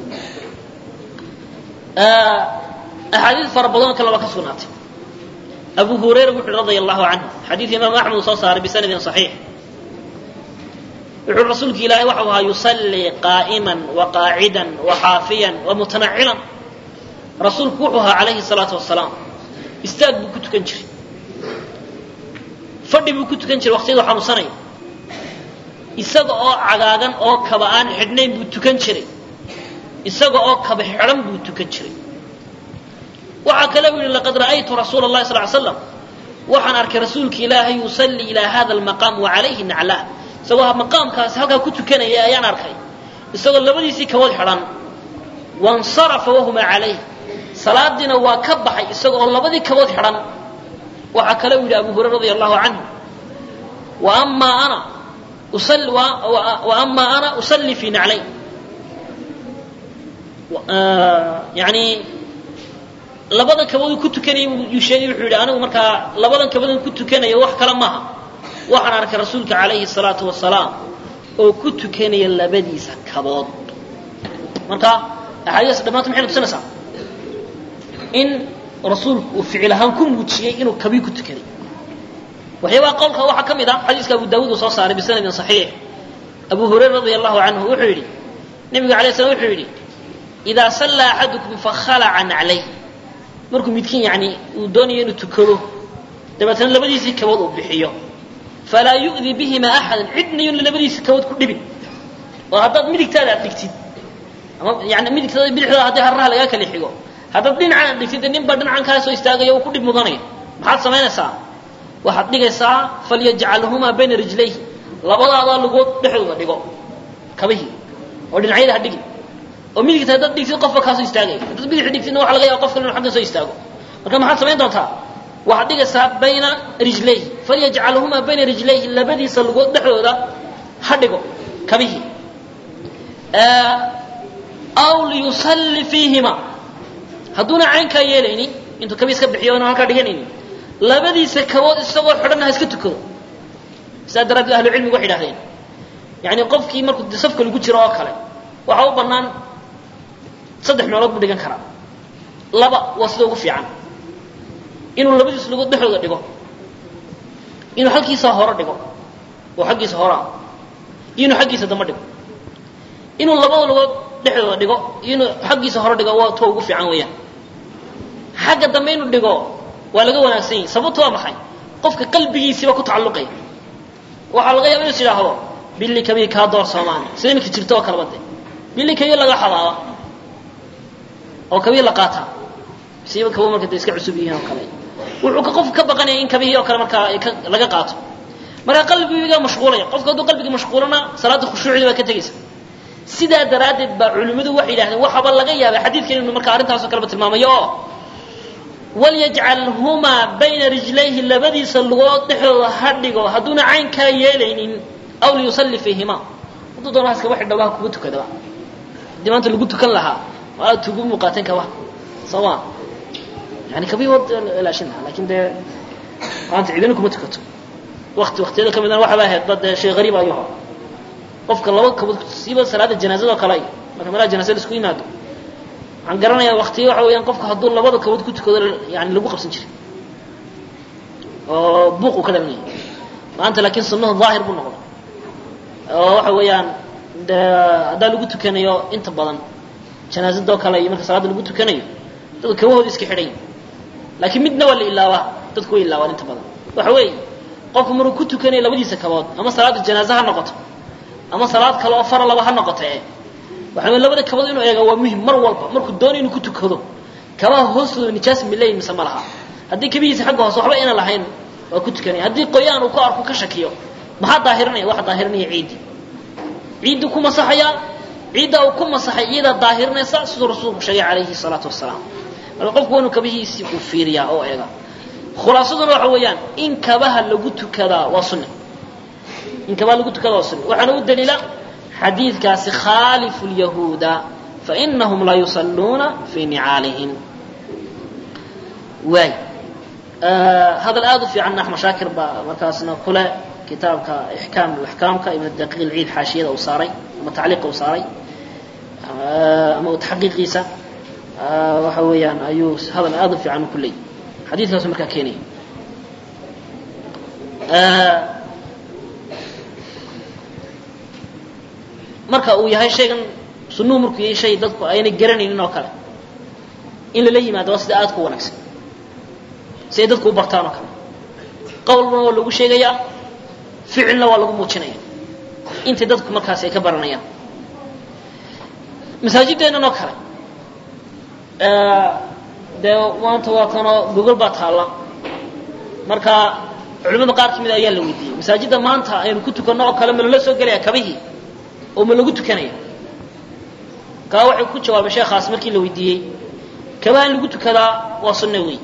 axaadiid fara badanoo kale baa ka sugnaatay abu hurayra wuxu uhi radia allahu canhu xadiid imaam axmed uu soo saaray bisanadin saxiix wuxuu rasuulki ilaahay waxau ahaa yusallii qaa'iman wa qaacidan wa xaafiyan wa mutanacilan rasuulku wuxuu ahaa calayhi salaatu wasalaam istaag buu ku tukan jiray fadhi buu ku tukan jiray waqtiyadu xanuunsanaya isaga oo cagaagan oo kaba aan xidhnayn buu tukan jiray isaga oo kaba xidhan buu tukan jiray waxaa kale u yihi laqad ra'aytu rasuula اllahi sal ly slam waxaan arkay rasuulki ilaahay yusallii ilaa hada almaqaam wa calayhi naclaa isagoo maqaamkaasi halkaa ku tukanaya ayaan arkay isagoo labadiisii kabood xidhan wansarafa wahuma calayh salaadiina waa ka baxay isaga oo labadii kabood xidhan waxaa kale u yidhi abu hurayra radia allahu canhu wa amaa ana wa amaa ana usallii fii naclayn yani labadan kabood ku tukanaya yuu sheegay wuxuu yidhi anigu markaa labadan kabood ku tukanaya wax kale maaha waxaan arkay rasuulka calayhi salaatu wasalaam oo ku tukanaya labadiisa kabood marka axaadiis dhammaanta maxay tusinaysaa in rasuulku uu ficil ahaan ku muujiyey inuu kabii ku tukaday waxyaabaa qowlka waxaa ka mid ah xadiiska abu daawuud uu soo saaray bisanadin saxiix abu hurayra radia allahu canhu wuxuu yidhi nabiga alay slam wuxuu yidhi idaa sallaa axadukum fakhalaca naclayh markuu midkiin yani uu doonayo inuu tukado dabeetana labadiisii kabood uu bixiyo falaa yu'di bihima axadan cidna yun labadiisii kabood ku dhibin oo haddaad midigtaada aad dhigtid ama yani midigtaada bidixdaada haddii harraha lagaa kala xigo haddaad dhinacan aad dhigtid nin baa dhinacan kaa soo istaagaya uu ku dhib mudanaya maxaad samaynaysaa waxaad dhigaysaa falyajcalhumaa bayna rijlayhi labadaadaa lugood dhexdooda dhigo kabihii oo dhinacyada ha dhigin oo midigta haddaad dhigtid qofba kaasoo istaagaya haddaad bidixda dhigtidna waxa laga yaaba qof kale inu xaggan soo istaago marka maxaad samayn doontaa waxaad dhigaysaa bayna rijlayhi falyajcalhumaa bayna rijlayhi labadiisa lugood dhexdooda ha dhigo kabihii aw liyusalli fiihima hadduuna caynkaa yeelaynin intuu kabii iska bixiyo inu halkaa dhiganaynin labadiisa kabood isagoo xidhanna ha iska tukado sidaa daraaddeed ahlu cilmigu waxay idhahdeen yani qofkii markuu safka lagu jiro oo kale waxaa u bannaan saddex meelood buu dhigan karaa laba waa sida ugu fiican inuu labadiisa lugood dhexdooda dhigo inuu halkiisa hore dhigo oo xaggiisa horaa iyo inuu xaggiisa dambe dhigo inuu labada lugood dhexdooda dhigo iyo inuu xaggiisa hore dhigo waa to ugu fiican weeyaan xagga dambe inuu dhigo waa laga wanaagsan yahi sababto waa maxay qofka qalbigiisiiba ku tacalluqaya waxaa laga yaaba inus idhaahdo billi kabii kaa door soomaali sida iminka jirto oo kaleba de billi kabii laga xabaaba oo kabii la qaataa siiba kabo marka de iska cusub yihiin oo kale wuxuu ka qofka ka baqanaya in kabihii oo kale markaa laga qaato marka qalbiga mashquulaya qofka hadduu qalbigii mashquulana salaada khushuucdii baa ka tegaysa sidaa daraaddeed baa culimmadu waxay yidhahdeen waxaaba laga yaabay xadiidkan inu marka arrintaasoo kaleba tilmaamayo oo walyajcalhumaa bayna rijlayhi labadiisa lugood dhexdooda ha dhigo hadduuna caynkaa yeelaynin aw liyusalli fiihima hadduu doona haskaba xidhaba ha kugu tukadaba haddii maanta lagu tukan lahaa waa tugu muuqaateen kaba soo ma yani kabii wad ilaashin lahaa lakin dee maanta cidina kuma tukato wakti waktiyada ka midana waxaba ahayd ba dee shay gariib ayuu ahaa qofka laba kabood siiba salaada janaazada oo kale ay marka meelaha janaazada isku yimaado waxaan garanayaa waktiya waxa weeyaan qofka hadduu labada kabood ku tukado yani lagu qabsan jiray oo buuq uu ka dhalanaya maanta laakiin sunnahu daahir buu noqday oo waxa weeyaan de haddaa lagu tukanayo inta badan janaazada oo kale iyo marka salaada lagu tukanayo dadka kabahooda iska xidhan laakiin midna waa la ilaawaa dadku way ilaawaan inta badan waxa weeye qofku maruu ku tukanayo labadiisa kabood ama salaada janaaze ha noqoto ama salaad kale oo fara laba ha noqote waxa wey labada kabood inuu eega waa muhim mar walba markuu doonayo inuu ku tukado kabaha hoostooda nijaas milayn mise ma laha haddii kabihiisa xagga hoose waxba ina lahayn waa ku tukanaya haddii qoyaan uu ku arko ka shakiyo maxaa daahirinaya waxa daahirinaya ciiddii ciiddii ku masaxayaa ciidda uu ku masaxay iyadaa daahirinaysa siduu rasuulku sheegay calayhi salaatu wasalaam marka qofku waa inuu kabihiisii uu fiiriyaa oo eega khulaasaduna waxa weeyaan in kabaha lagu tukadaa waa sunni in kabaha lagu tukadaa waa sunni waxaana u daliila xadiidkaasi khaalifu lyahuuda fainahum la yusalluuna fii nicaalihim waay hadal aada u fiicanna axmed shaakir baa markaasna kule kitaabka ixkaam axkaamka ibn daqiiq ilciid xaashiyada uu saaray ama tacliiqa uu saaray ama taxqiiqiisa waxa weeyaan ayuu hadal aada u fiican ku leeyay xadiidkaasu markaa keenaya marka uu yahay shaygan sunuhu markuu yahay shay dadku aynay garanaynin oo kale in lala yimaado waa sida aad ku wanaagsan si ay dadku u bartaan oo kale qowlna waa lagu sheegayaa ficilna waa lagu muujinaya intay dadku markaas ay ka baranayaan masaajideennan oo kale dee maanta waa kanoo gogol baa taalla marka culimada qaar ka mid ayaa la weydiiyey masaajidda maanta aynu ku tukanno oo kale ma lala soo gelaya kabihii oo ma lagu tukanaya kaa waxay ku jawaabay sheekhaas markii la weydiiyey kabaha in lagu tukadaa waa sunno wey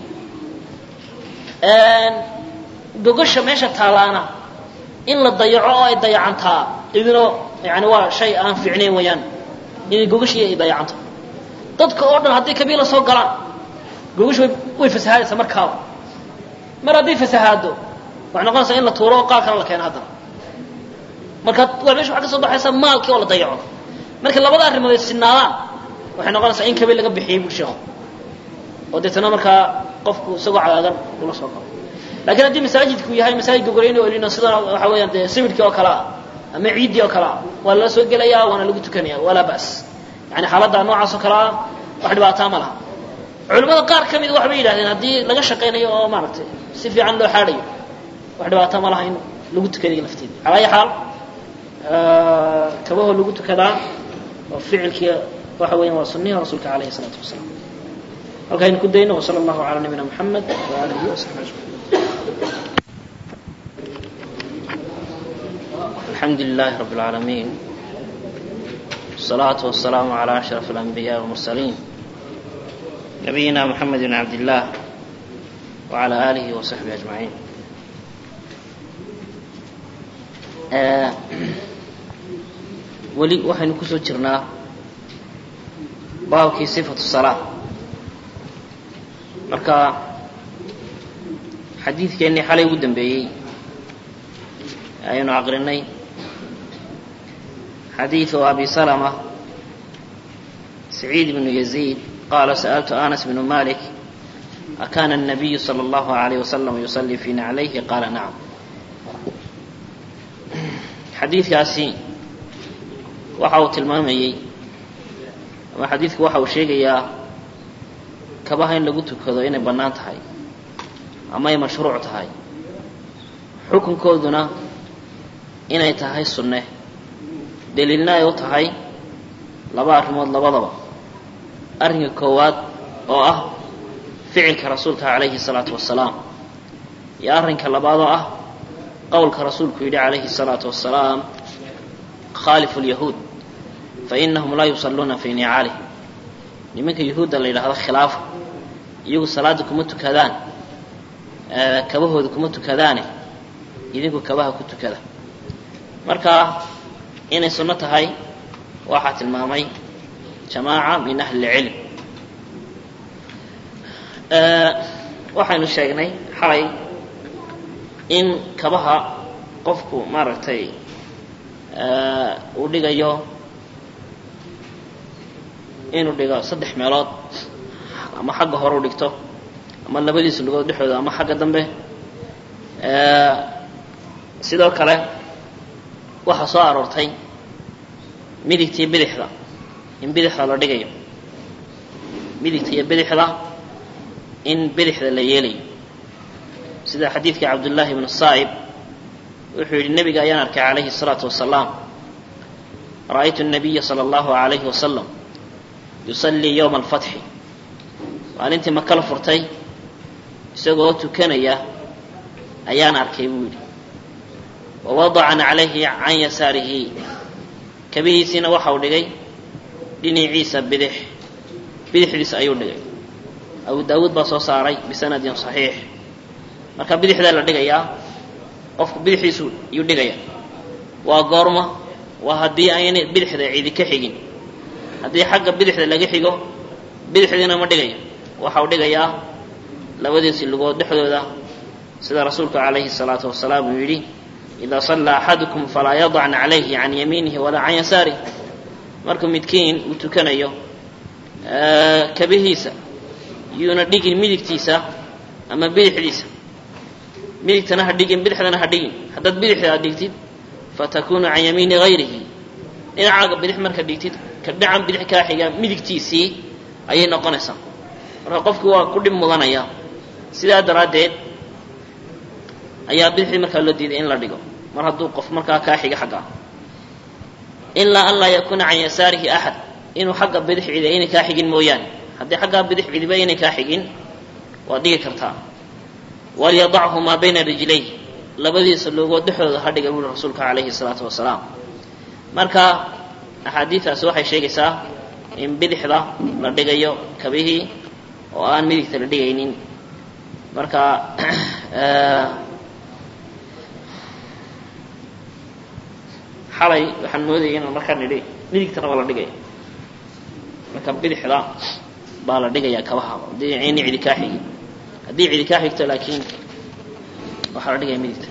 gogasha meesha taallaana in la dayaco oo ay dayacantaa idino yani waa shay aan fiicnayn wayaan inay gogashii ay dayacanto dadka oo dhan hadday kabiila soo galaan gogash way way fasahadaysaa markaaba mar hadday fasahaado waxay noqonaysaa in la tuuro oo qaar kale la keeno haddana marka waa meesha waxaa ka soo baxaysa maalkii oo la dayaco marka labada arrimood ay sinaadaan waxay noqonaysaa in kabiil laga bixiyey bui sheekhu oo deetana markaa qofku isagoo cagaagan ula soo galo lakiin haddii masaajidku yahay masaajid gogoleyni oo lino sida waxa weeyaan dee sawirkii oo kale ah ama ciiddii oo kale ah waa lala soo gelayaa waana lagu tukanaya walaa ba's yani xaaladda noocaas oo kale ah wax dhibaataa ma laha culimmada qaar ka mida waxbay yidhahdeen haddii laga shaqaynayo oo maaragtay si fiican loo xaadhayo wax dhibaataa ma laha in lagu tukanayo lafteeda calaa ayi xaal kabahoo lagu tukadaa oo ficilkii waxa weeyaan waa sunnihi rasuulka calayhi salaatu wasalaam halkaynu ku dayno wsala allahu calaa nabiyina moxamed waaalihi wasaxbi ajmaciin الحمد لله رب العالمين والصلاة والسلام على أشرف الأنبياء والمرسلين نبينا محمد بن عبد الله وعلى آله وصحبه أجمعين آه ولي وحين كسو جرنا بابكي صفة الصلاة مركا حديث كأني حالي ودن بيي ayaynu aqrinay xadiiثu abi salmة سacيid بن يزيد qala sألtu أنس بن mالك أkana النabiyu slى الlaه عalيه وsلم يصلي في نعlayhi qala nacم xadiidkaasi waxa uu tilmaamayey ama xadiidku waxa uu sheegayaa kabaha in lagu tukado inay bannaan tahay ama ay mashruuc tahay xukunkooduna inay tahay sunne daliilna ay u tahay laba arrimood labadaba arrinka koowaad oo ah ficilka rasuulka calayhi salaatu wasalaam iyo arrinka labaad oo ah qowlka rasuulku yidhi calayhi salaatu wasalaam khaalifu lyahuud fa inahum laa yusalluuna fii nicaalih nimanka yahuudda la yidhahdo khilaafa iyagu salaadda kuma tukadaan kabahooda kuma tukadaane idinku kabaha ku tukada marka inay sunno tahay waxaa tilmaamay jamaaca min ahli اlcilm waxaynu sheegnay xalay in kabaha qofku maaragtay uu dhigayo inuu dhigo saddex meelood ama xagga hore u dhigto ama labadiisa lugood dhexdooda ama xagga dambe sidoo kale waxaa soo aroortay midigta iyo bidixda in bidixda la dhigayo midigta iyo bidixda in bidixda la yeelayo sida xadiidkii cabdullaahi ibnu saa'ib wuxuu yidhi nebiga ayaan arkay calayhi الsalaatu wasalaam ra'aytu الnabiya salى اllahu عalayhi wasalam yusallii yowma alfatxi maalintii maka la furtay isagoo tukanaya ayaan arkay buu yidhi wawadaca naclayhi can yasaarihi kabihiisiina waxau dhigay dhinaciisa bidix bidixdiisa ayuu dhigay abu daawuud baa soo saaray bisanadin saxiix marka bidixdaa la dhigayaa qofku bidixdiisu yuu dhigaya waa goorma waa haddii aynay bidixda cidi ka xigin haddii xagga bidixda laga xigo bidixdiina ma dhigayo waxau dhigayaa labadiisi lugood dhexdooda sida rasuulku calayhi الsalaatu wasalaam uu yidhi ida sallaa axadukum falaa yadac naclayhi can yamiinihi walaa can yasaarih markuu midkiin uu tukanayo kabihiisa yuuna dhigin midigtiisa ama bidixdiisa midigtana ha dhigin bidixdana ha dhigin haddaad bidixda aad dhigtid fatakunu can yamiini hayrihi dhinacaaga bidix markaad dhigtid ka dhinacan bidix kaa xiga midigtiisii ayay noqonaysaa marka qofkii waa ku dhib mudanaya sidaa daraaddeed ayaa bidixdii markaa loo diiday in la dhigo mar hadduu qof markaa kaa xiga xaggaa ilaa an laa yakuuna can yasaarihi axad inuu xagga bidix cidi aynay kaa xigin mooyaane haddii xaggaa bidix cidiba aynay kaa xigin waad dhigi kartaa walyadachu maa bayna rijlayh labadiisa loogood dhexdooda ha dhiga buuri rasuulka calayhi salaatu wasalaam marka axaadiidaasi waxay sheegaysaa in bidixda la dhigayo kabihii oo aan midigta la dhigaynin marka xalay waxaan moodayay inaan markaa nidhi midigtana waa la dhigaya marka bidixda baa la dhigayaa kabaha haddii ayna cidi kaa xigin haddii cidi kaa xigto laakiin waxaa la dhigaya midigta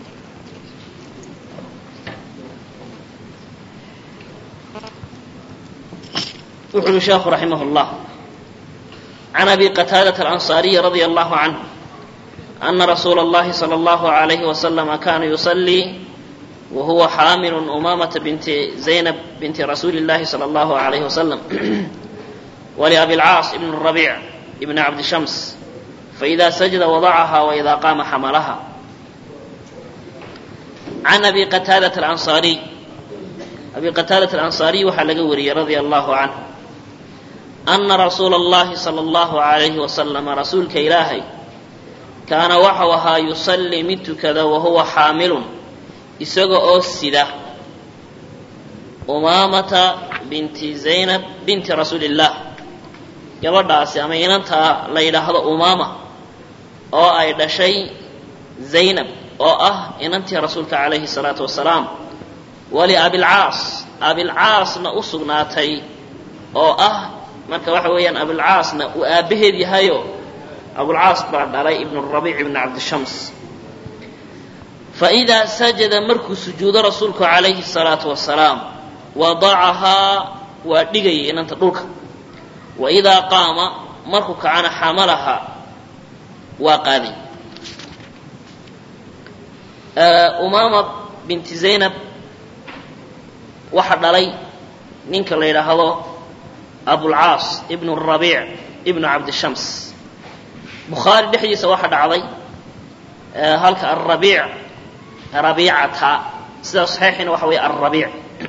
wuxu uhi sheekhu raximah اllah can abi qataadaة alanصaariyi radia allahu canhu ana rasuula اllahi salى اllahu عalayhi waslama kana yusalii wahuwa xaamilu umamata binti zaynab binti rasuuli اllahi salى اllahu عalayhi wasalam waliabi اlcaas ibn الrabic ibn cabdi shams faإida sajada wadacaha waإida qaama xamalaha can abi qataadaة alanصaariy abi qataadaة alanصaariy waxaa laga wariyey radia allahu canhu ana rasuula اllahi salى اllahu عalayhi wasalama rasuulka ilaahay kaana waxau ahaa yusallii mid tukada wahuwa xaamilun isaga oo sida umaamata binti zaynab binti rasuuli اllah gabadhaasi ama inantaa la yidhaahdo umaama oo ay dhashay zaynab oo ah inantii rasuulka calayhi الsalaatu wasalaam waliabilcaas abilcaasna u sugnaatay oo ah marka waxa weeyaan abilcaasna uu aabbaheed yahayo abulcaas baa dhalay ibn rabiic ibn cabdishams faidaa sajada markuu sujuudo rasuulku calayhi الsalaatu wasalaam wadacahaa waa dhigayay inanta dhulka waidaa qaama markuu kacana xamalaha waa qaaday umaama binti zaynab waxa dhalay ninka la yidhaahdo abulcaas ibn rabiic ibnu cabdishams bukhaari dhexdiisa waxa dhacday halka arabiic rabiicata sida saxiixina waxa weeye alrabiic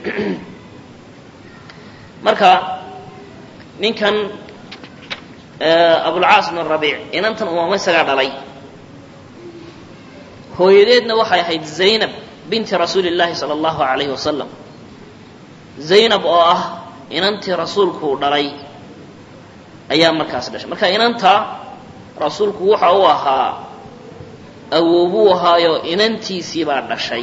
marka ninkan abulcaas ibn rabiic inantan umaamo isagaa dhalay hooyadeedna waxay ahayd zaynab binti rasuuli اllahi salى اllahu alayhi wasalam zaynab oo ah inantii rasuulku dhalay ayaa markaas dhashay marka inanta rasuulku waxa uu ahaa awoobuu ahaayo inantiisii baa dhashay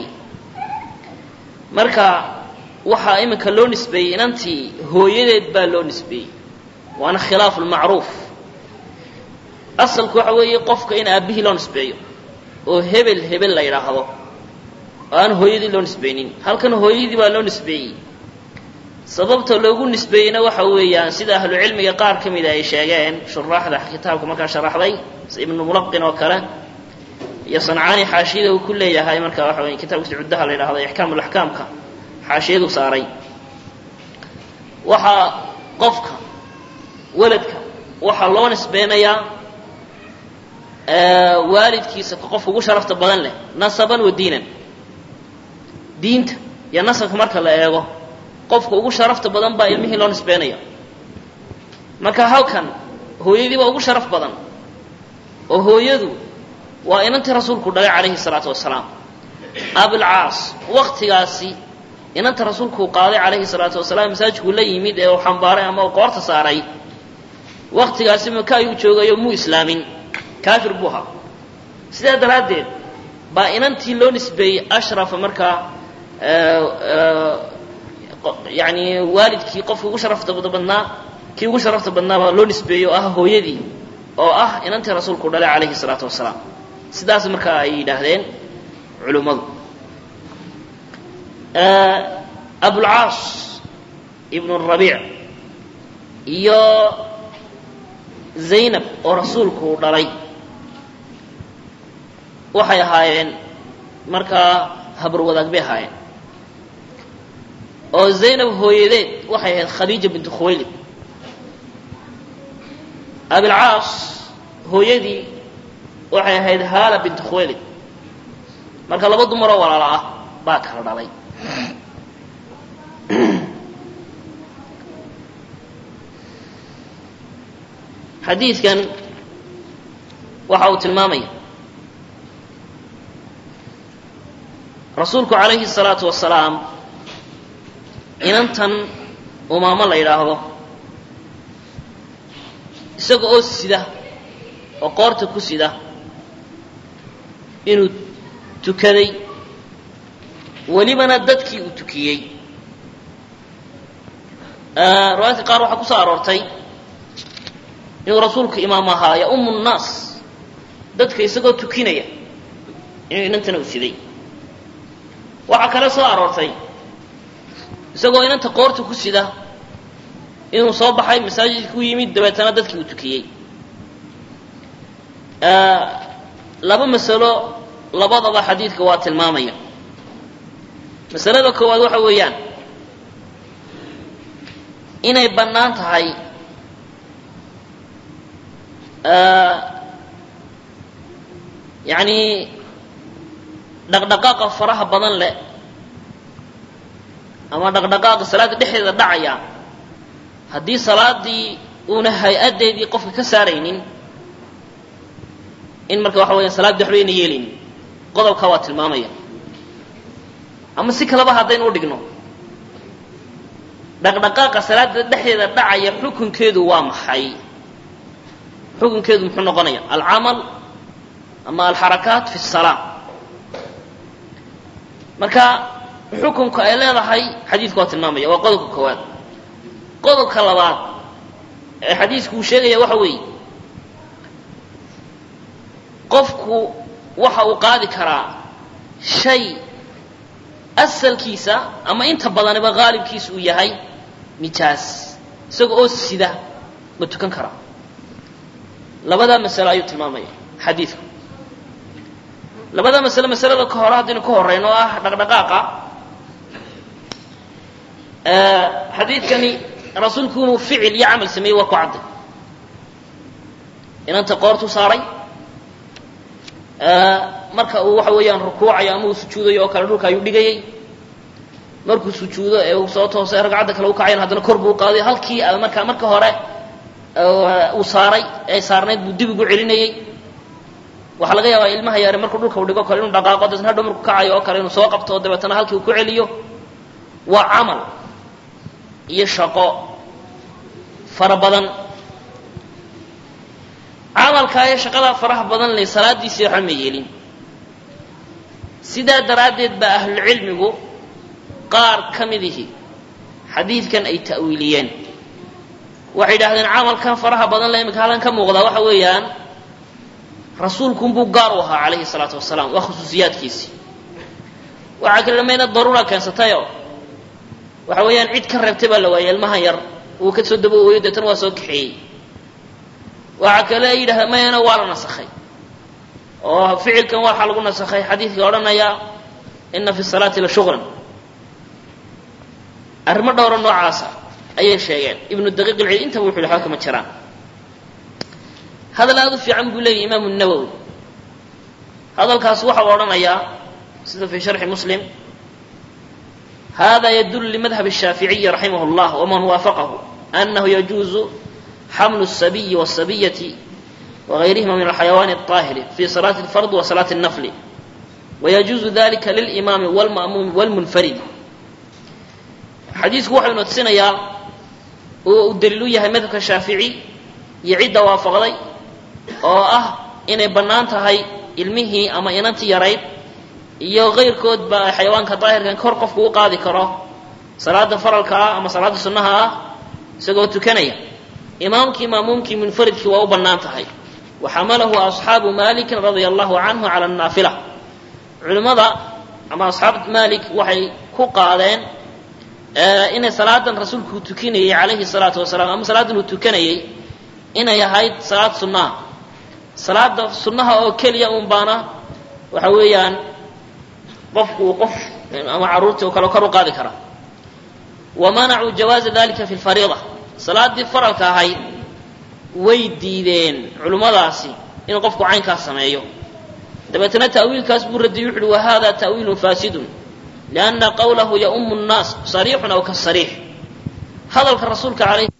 marka waxaa iminka loo nisbeeyey inantii hooyadeed baa loo nisbeeyey waana khilaafu lmacruuf asalku waxa weeye qofka in aabbihii loo nisbeeyo oo hebel hebel la yidhaahdo oo aan hooyadii loo nisbeynin halkan hooyadii baa loo nisbeeyey sababta loogu nisbeeyeyna waxa weeyaan sida ahlucilmiga qaar ka mida ay sheegeen shuraaxda kitaabka markaa sharaxday ibnu mulaqin oo kale iyo sancaani xaashiyada uu ku leeyahay marka waxa wey kitabkiisa cuddaha la yidhahdo ixkaam laxkaamka xaashiyadu saaray waxaa qofka weladka waxaa loo nisbeynayaa waalidkiisa ka qofka ugu sharafta badan leh nasaban wa diinan diinta iyo nasabka marka la eego qofka ugu sharafta badan baa ilmihii loo nisbeynaya marka halkan hooyadii baa ugu sharaf badan oo hooyadu waa inantii rasuulku dhalay calayhi salaatu wasalaam abilcaas waktigaasi inanta rasuulkuu qaaday calayhi salaatu wasalaam masaajidkuu la yimid ee uu xambaaray ama uu qoorta saaray waktigaasi maka ayuu joogayo muu islaamin kaafir buu ahaa sidaa daraaddeed baa inantii loo nisbeeyey ashrafa markaa yani waalidkii qofka ugu sharafta badnaa kii ugu sharafta badnaa baa loo nisbeeyey oo ah hooyadii oo ah inantii rasuulku dhalay calayhi salaatu wasalaam sidaas markaa ay yidhaahdeen culimmadu abulcaas ibnu rabiic iyo zaynab oo rasuulku uu dhalay waxay ahaayeen markaa habarwadaag bay ahaayeen oo zaynab hooyadeed waxay ahayd khadiija bintu khuwaylid abilcaas hooyadii waxay ahayd haala bintu khuwaylid marka laba dumaroo walaalo ah baa kala dhalay xadiidkan waxa uu tilmaamaya rasuulku calayhi الsalaatu wasalaam inantan umaamo la yidhaahdo isaga oo sida oo qoorta ku sida inuu tukaday welibana dadkii uu tukiyey riwaayadka qaar waxaa ku soo aroortay inuu rasuulku imaam ahaa yaumu nnaas dadka isagoo tukinaya inuu inantana u siday waxaa kale soo aroortay isagoo inanta qoorta ku sida inuu soo baxay masaajidka u yimid dabeetana dadkii uu tukiyey laba masalo labadaba xadiidka waa tilmaamaya masalada koowaad waxa weeyaan inay bannaan tahay yacni dhaqdhaqaaqa faraha badan leh ama dhaqdhaqaaqa salaadda dhexdeeda dhacaya haddii salaadii uuna hay-addeedii qofka ka saaraynin in marka waxa weeyaan salaaddi waxba ayna yeelaynin qodobkaa waa tilmaamaya ama si kaleba haddaynu u dhigno dhaqdhaqaaqa salaadda dhexdeeda dhacaya xukunkeedu waa maxay xukunkeedu muxuu noqonaya alcamal ama alxarakaat fi salaa marka xukunka ay leedahay xadiidku waa tilmaamaya waa qodobka koowaad qodobka labaad ee xadiisku uu sheegaya waxa weeye qofku waxa uu qaadi karaa shay asalkiisa ama inta badaniba haalibkiisa uu yahay nijaas isaga oo sida ma tukan karaa labadaa masalo ayuu tilmaamaya xadiidku labada masale masalada ka hore haddaynu ka horeyno oo ah dhaqdhaqaaqa xadiidkani rasuulku inuu ficil iyo camal sameeyey waa ku cadday inanta qoortu saaray marka uu waxa weeyaan rukuucayo ama uu sujuudayo oo kale dhulka ayuu dhigayey markuu sujuudo ee uu soo toosay ragcadda kale u kacayan haddana kor buu qaaday halkii marka marka hore uu saaray ee saarnayd buu dib ugu celinayey waxaa laga yaabaa ilmaha yaare markuu dhulka u dhigo kale inuu dhaqaaqo dabeetna hadhow markuu kacayo oo kale inuu soo qabto oo dabeetana halkii uu ku celiyo waa camal iyo shaqo fara badan camalkaa iyo shaqadaa faraha badan leh salaadiisii waxba ma yeelin sidaa daraaddeed baa ahlulcilmigu qaar ka midihi xadiidkan ay ta'wiiliyeen waxay yidhahdeen camalkan faraha badan le imika halkan ka muuqdaa waxa weeyaan rasuulkunbuu gaar u ahaa calayhi salaatu wasalaam waa khusuusiyaadkiisii waxaa kale dhamayna daruura keensatayoo waxa weeyaan cid ka reebtay baa la waayay ilmahan yar uu ka soo daba ooyo deetana waa soo kaxeeyey waxaa kale ay yidhahda mayana waa la nasakhay oo ficilkan waxaa lagu nasakhay xadiidka odhanaya ina fi salaati la shuqlan arrimo dhowra noocaasa ayay sheegeen ibnu daqiiq ilcid intaba wuxu yhi waxba kama jiraan hadal aada u fiican buu leeyahy imaamu nawowi hadalkaas waxau odhanayaa sida fii sharxi muslim hada yadul limadhab الshaaficiyi raximah اllah waman waafaqahu anahu yajuuzu xamlu الsabiyi wالsabiyati wagayrihima min alxayawaani الطaahiri fi salaati اlfard wa salaati الnafli wayajuuzu dalika lilimaami wاlma'muumi wاlmunfaridi xadiisku waxau ina tusinayaa oo uu daliil u yahay madhabka shaafici iyo cidda waafaqday oo ah inay bannaan tahay ilmihii ama inantii yarayd iyo kayrkoodba ay xayawaanka daahirkan kor qofku u qaadi karo salaada faralka ah ama salaada sunnaha ah isagoo tukanaya imaamkii maamuumkii munfaridkii waa u bannaan tahay wa xamalahu asxaabu malikin radia allahu canhu cala annaafila culimmada ama asxaab malik waxay ku qaadeen inay salaadan rasuulku tukinayey calayhi salaatu wasalaam ama salaadan uu tukanayey inay ahayd salaad sunnaha salaada sunnaha oo keliya un baana waxa weeyaan qofku uu qof ama carruurtii oo kale kor u qaadi karaa wa manacuu jawaaza dalika fi lfariida salaaddii faralka ahayd way diideen culimmadaasi inuu qofku caynkaas sameeyo dabeetna ta'wiilkaas buu radiyey wuxu uhi wa hada ta'wiilun faasidun lianna qawlahu yaumu nnaas sariixun aw kasariix hadalka rasuulka alayh